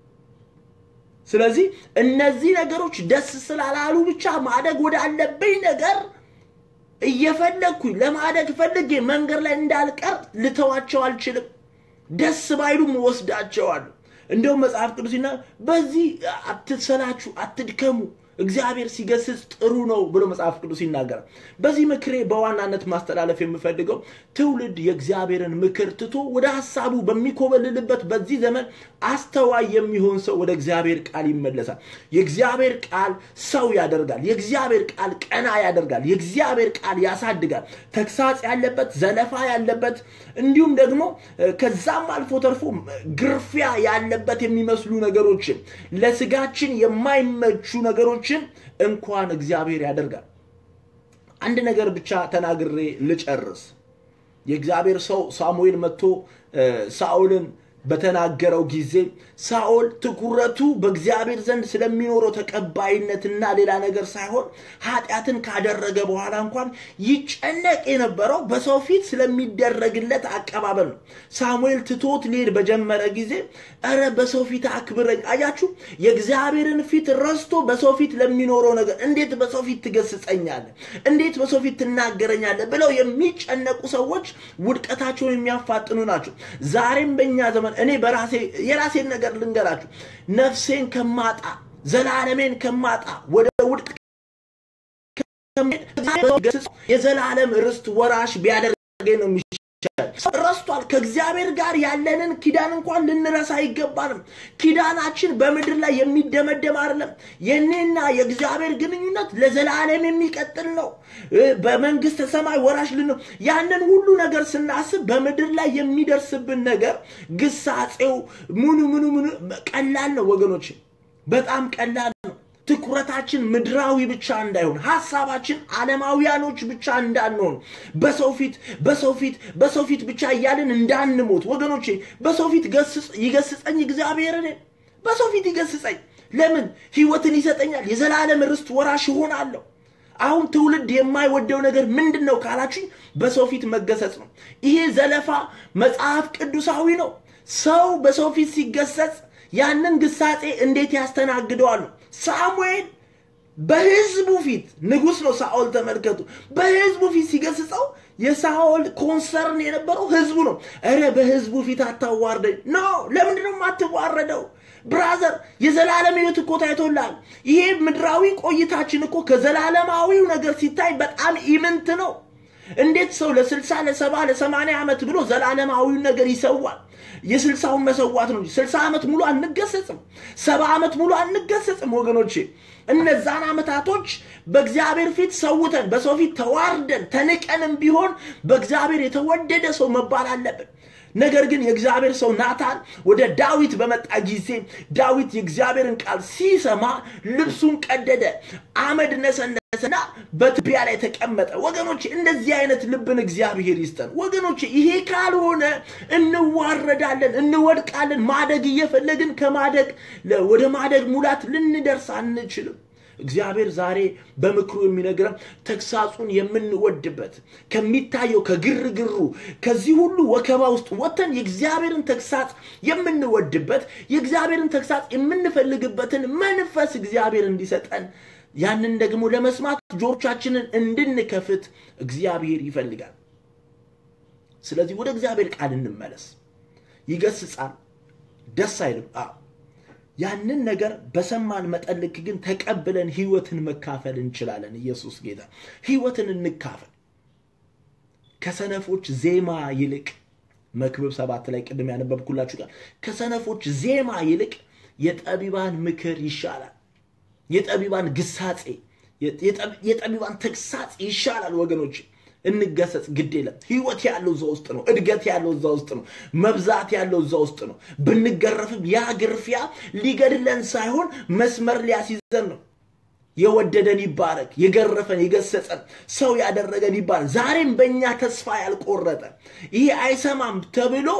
Speaker 1: ስለዚህ እነዚህ ነገሮች ደስ ስላላሉ ብቻ ማደግ ወዳለብኝ ነገር እየፈለግኩኝ ለማደግ ፈልጌ መንገድ ላይ እንዳልቀር ልተዋቸው አልችልም። ደስ ባይሉም እወስዳቸዋለሁ። እንደውም መጽሐፍ ቅዱስ ሲና በዚህ አትሰላችሁ፣ አትድከሙ እግዚአብሔር ሲገስጽ ጥሩ ነው ብሎ መጽሐፍ ቅዱስ ይናገራል። በዚህ ምክሬ በዋናነት ማስተላለፍ የምፈልገው ትውልድ የእግዚአብሔርን ምክር ትቶ ወደ ሀሳቡ በሚኮበልልበት በዚህ ዘመን አስተዋይ የሚሆን ሰው ወደ እግዚአብሔር ቃል ይመለሳል። የእግዚአብሔር ቃል ሰው ያደርጋል። የእግዚአብሔር ቃል ቀና ያደርጋል። የእግዚአብሔር ቃል ያሳድጋል። ተግሳጽ ያለበት፣ ዘለፋ ያለበት እንዲሁም ደግሞ ከዛም አልፎ ተርፎ ግርፊያ ያለበት የሚመስሉ ነገሮችን ለስጋችን የማይመቹ ነገሮችን እንኳን እግዚአብሔር ያደርጋል። አንድ ነገር ብቻ ተናግሬ ልጨርስ። የእግዚአብሔር ሰው ሳሙኤል መጥቶ ሳኦልን በተናገረው ጊዜ ሳኦል ትኩረቱ በእግዚአብሔር ዘንድ ስለሚኖረው ተቀባይነትና ሌላ ነገር ሳይሆን ኃጢአትን ካደረገ በኋላ እንኳን ይጨነቅ የነበረው በሰው ፊት ስለሚደረግለት አቀባበል ነው። ሳሙኤል ትቶት ሊሄድ በጀመረ ጊዜ እረ በሰው ፊት አክብረኝ። አያችሁ፣ የእግዚአብሔርን ፊት ረስቶ በሰው ፊት ለሚኖረው ነገር እንዴት በሰው ፊት ትገስጸኛለህ፣ እንዴት በሰው ፊት ትናገረኛለህ ብለው የሚጨነቁ ሰዎች ውድቀታቸውን የሚያፋጥኑ ናቸው። ዛሬም በእኛ ዘመን እኔ በራሴ የራሴን ነገር ልንገራችሁ። ነፍሴን ከማጣ ዘላለሜን ከማጣ ወደ ውድቅ የዘላለም ርስት ወራሽ ቢያደርገኝ ነው የሚሻል። ረስቷል። ከእግዚአብሔር ጋር ያለንን ኪዳን እንኳን ልንረሳ አይገባንም። ኪዳናችን በምድር ላይ የሚደመደም አይደለም። የኔና የእግዚአብሔር ግንኙነት ለዘላለም የሚቀጥል ነው። በመንግስተ ሰማይ ወራሽ ልን ያንን ሁሉ ነገር ስናስብ በምድር ላይ የሚደርስብን ነገር ግሳጼው ምኑ ምኑ ምኑ ቀላል ነው ወገኖች፣ በጣም ቀላል ነው። ትኩረታችን ምድራዊ ብቻ እንዳይሆን ሀሳባችን ዓለማውያኖች ብቻ እንዳንሆን በሰው ፊት በሰው ፊት በሰው ፊት ብቻ እያልን እንዳንሞት ወገኖቼ በሰው ፊት ይገስጸኝ እግዚአብሔር እኔን በሰው ፊት ይገስጸኝ ለምን ህይወትን ይሰጠኛል የዘላለም ርስት ወራሽ እሆናለሁ አሁን ትውልድ የማይወደው ነገር ምንድን ነው ካላችኝ በሰው ፊት መገሰጽ ነው ይሄ ዘለፋ መጽሐፍ ቅዱሳዊ ነው ሰው በሰው ፊት ሲገሰጽ ያንን ግሳጼ እንዴት ያስተናግደዋል ነው ሳሙኤል በህዝቡ ፊት ንጉስ ነው ሳኦል ተመልከቱ በህዝቡ ፊት ሲገስጸው የሳኦል ኮንሰርን የነበረው ህዝቡ ነው እረ በህዝቡ ፊት አታዋርደኝ ኖ ለምንድን ነው የማትዋረደው ብራዘር የዘላለም ህይወት እኮ ታይቶላል ይሄ ምድራዊ ቆይታችን እኮ ከዘላለማዊው ነገር ሲታይ በጣም ኢምንት ነው እንዴት ሰው ለስልሳ ለሰባ ለሰማንያ ዓመት ብሎ ዘላለማዊውን ነገር ይሰዋል? የስልሳውን መሰዋት ነው እንጂ ስልሳ ዓመት ሙሉ አንገሰጽም፣ ሰባ ዓመት ሙሉ አንገሰጽም ወገኖቼ። እነዛን ዓመታቶች በእግዚአብሔር ፊት ሰውተን በሰው ፊት ተዋርደን ተንቀንም ቢሆን በእግዚአብሔር የተወደደ ሰው መባል አለብን። ነገር ግን የእግዚአብሔር ሰው ናታን ወደ ዳዊት በመጣ ጊዜ ዳዊት የእግዚአብሔርን ቃል ሲሰማ ልብሱን ቀደደ፣ አመድ ነሰነሰና በትቢያ ላይ ተቀመጠ። ወገኖች እንደዚህ አይነት ልብን እግዚአብሔር ይስጠን። ወገኖች ይሄ ካልሆነ እንዋረዳለን፣ እንወድቃለን። ማደግ እየፈለግን ከማደግ ወደ ማደግ ሙላት ልንደርስ አንችልም። እግዚአብሔር ዛሬ በምክሩ የሚነግረን ተግሳጹን የምንወድበት ከሚታየው ከግርግሩ ከዚህ ሁሉ ወከባ ውስጥ ወጥተን የእግዚአብሔርን ተግሳጽ የምንወድበት የእግዚአብሔርን ተግሳጽ የምንፈልግበትን መንፈስ እግዚአብሔር እንዲሰጠን ያንን ደግሞ ለመስማት ጆሮቻችንን እንድንከፍት እግዚአብሔር ይፈልጋል። ስለዚህ ወደ እግዚአብሔር ቃል እንመለስ። ይገስጻል፣ ደስ አይልም። አዎ ያንን ነገር በሰማን መጠን ልክ ግን ተቀብለን ህይወትን መካፈል እንችላለን። ኢየሱስ ጌታ። ህይወትን እንካፈል። ከሰነፎች ዜማ ይልቅ መክብብ ሰባት ላይ ቅድም ያነበብኩላችሁ ቃል ከሰነፎች ዜማ ይልቅ የጠቢባን ምክር ይሻላል። የጠቢባን ግሳጼ፣ የጠቢባን ተግሳጽ ይሻላል ወገኖች። እንገሰጽ፣ ግድ የለም። ህይወት ያለው እዛ ውስጥ ነው። እድገት ያለው እዛ ውስጥ ነው። መብዛት ያለው እዛ ውስጥ ነው። ብንገረፍም ያ ግርፊያ ሊገድለን ሳይሆን መስመር ሊያስይዘን ነው። የወደደን ይባረክ፣ የገረፈን የገሰጸን ሰው ያደረገን ይባረክ። ዛሬም በእኛ ተስፋ ያልቆረጠ ይሄ አይሰማም ተብሎ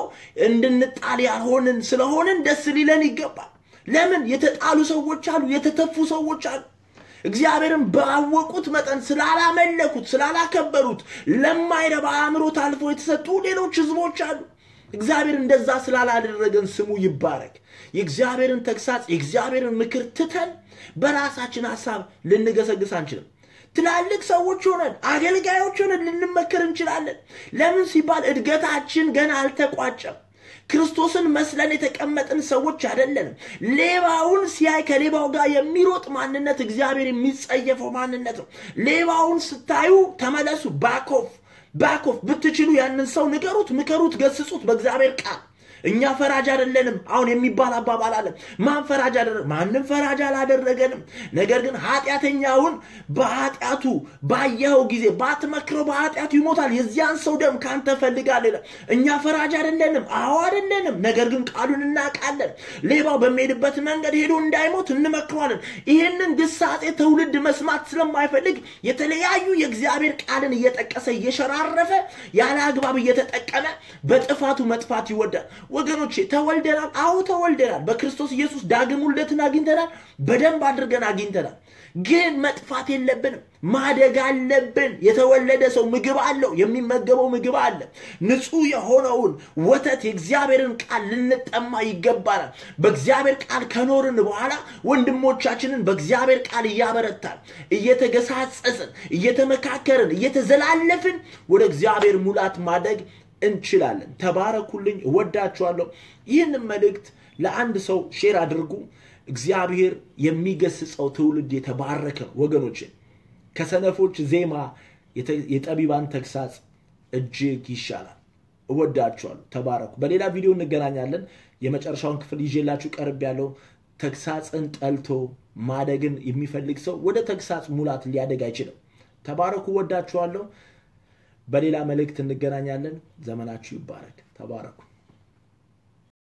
Speaker 1: እንድንጣል ያልሆንን ስለሆንን ደስ ሊለን ይገባል። ለምን? የተጣሉ ሰዎች አሉ፣ የተተፉ ሰዎች አሉ። እግዚአብሔርን ባወቁት መጠን ስላላመለኩት ስላላከበሩት ለማይረባ አእምሮ ታልፎ የተሰጡ ሌሎች ህዝቦች አሉ። እግዚአብሔር እንደዛ ስላላደረገን ስሙ ይባረክ። የእግዚአብሔርን ተግሳጽ የእግዚአብሔርን ምክር ትተን በራሳችን ሀሳብ ልንገሰግስ አንችልም። ትላልቅ ሰዎች ሆነን አገልጋዮች ሆነን ልንመከር እንችላለን። ለምን ሲባል እድገታችን ገና አልተቋጨም። ክርስቶስን መስለን የተቀመጥን ሰዎች አይደለንም። ሌባውን ሲያይ ከሌባው ጋር የሚሮጥ ማንነት እግዚአብሔር የሚጸየፈው ማንነት ነው። ሌባውን ስታዩ ተመለሱ። ባኮፍ ባኮፍ ብትችሉ ያንን ሰው ንገሩት፣ ምከሩት፣ ገስጹት በእግዚአብሔር ቃል። እኛ ፈራጅ አይደለንም። አሁን የሚባል አባባል አለ። ማን ፈራጅ አደረገ? ማንም ፈራጅ አላደረገንም። ነገር ግን ኃጢአተኛውን በኃጢአቱ ባየኸው ጊዜ ባትመክረው በኃጢአቱ ይሞታል። የዚያን ሰው ደም ካንተ ፈልጋለሁ ይላል። እኛ ፈራጅ አይደለንም። አዎ አይደለንም። ነገር ግን ቃሉን እናውቃለን። ሌባው በሚሄድበት መንገድ ሄዶ እንዳይሞት እንመክረዋለን። ይህንን ግሳጼ ትውልድ መስማት ስለማይፈልግ የተለያዩ የእግዚአብሔር ቃልን እየጠቀሰ እየሸራረፈ ያለ አግባብ እየተጠቀመ በጥፋቱ መጥፋት ይወዳል። ወገኖቼ ተወልደናል። አዎ ተወልደናል። በክርስቶስ ኢየሱስ ዳግም ውልደትን አግኝተናል። በደንብ አድርገን አግኝተናል። ግን መጥፋት የለብንም፣ ማደግ አለብን። የተወለደ ሰው ምግብ አለው፣ የሚመገበው ምግብ አለ። ንጹህ የሆነውን ወተት የእግዚአብሔርን ቃል ልንጠማ ይገባናል። በእግዚአብሔር ቃል ከኖርን በኋላ ወንድሞቻችንን በእግዚአብሔር ቃል እያበረታን፣ እየተገሳጸስን፣ እየተመካከርን፣ እየተዘላለፍን ወደ እግዚአብሔር ሙላት ማደግ እንችላለን። ተባረኩልኝ። እወዳችኋለሁ። ይህንን መልእክት ለአንድ ሰው ሼር አድርጉ። እግዚአብሔር የሚገስጸው ትውልድ የተባረከ ነው ወገኖች። ከሰነፎች ዜማ የጠቢባን ተግሳጽ እጅግ ይሻላል። እወዳችኋለሁ። ተባረኩ። በሌላ ቪዲዮ እንገናኛለን። የመጨረሻውን ክፍል ይዤላችሁ ቀርብ ያለው ተግሳጽን ጠልቶ ማደግን የሚፈልግ ሰው ወደ ተግሳጽ ሙላት ሊያደግ አይችልም። ተባረኩ። እወዳችኋለሁ። በሌላ መልእክት እንገናኛለን። ዘመናችሁ ይባረክ። ተባረኩ።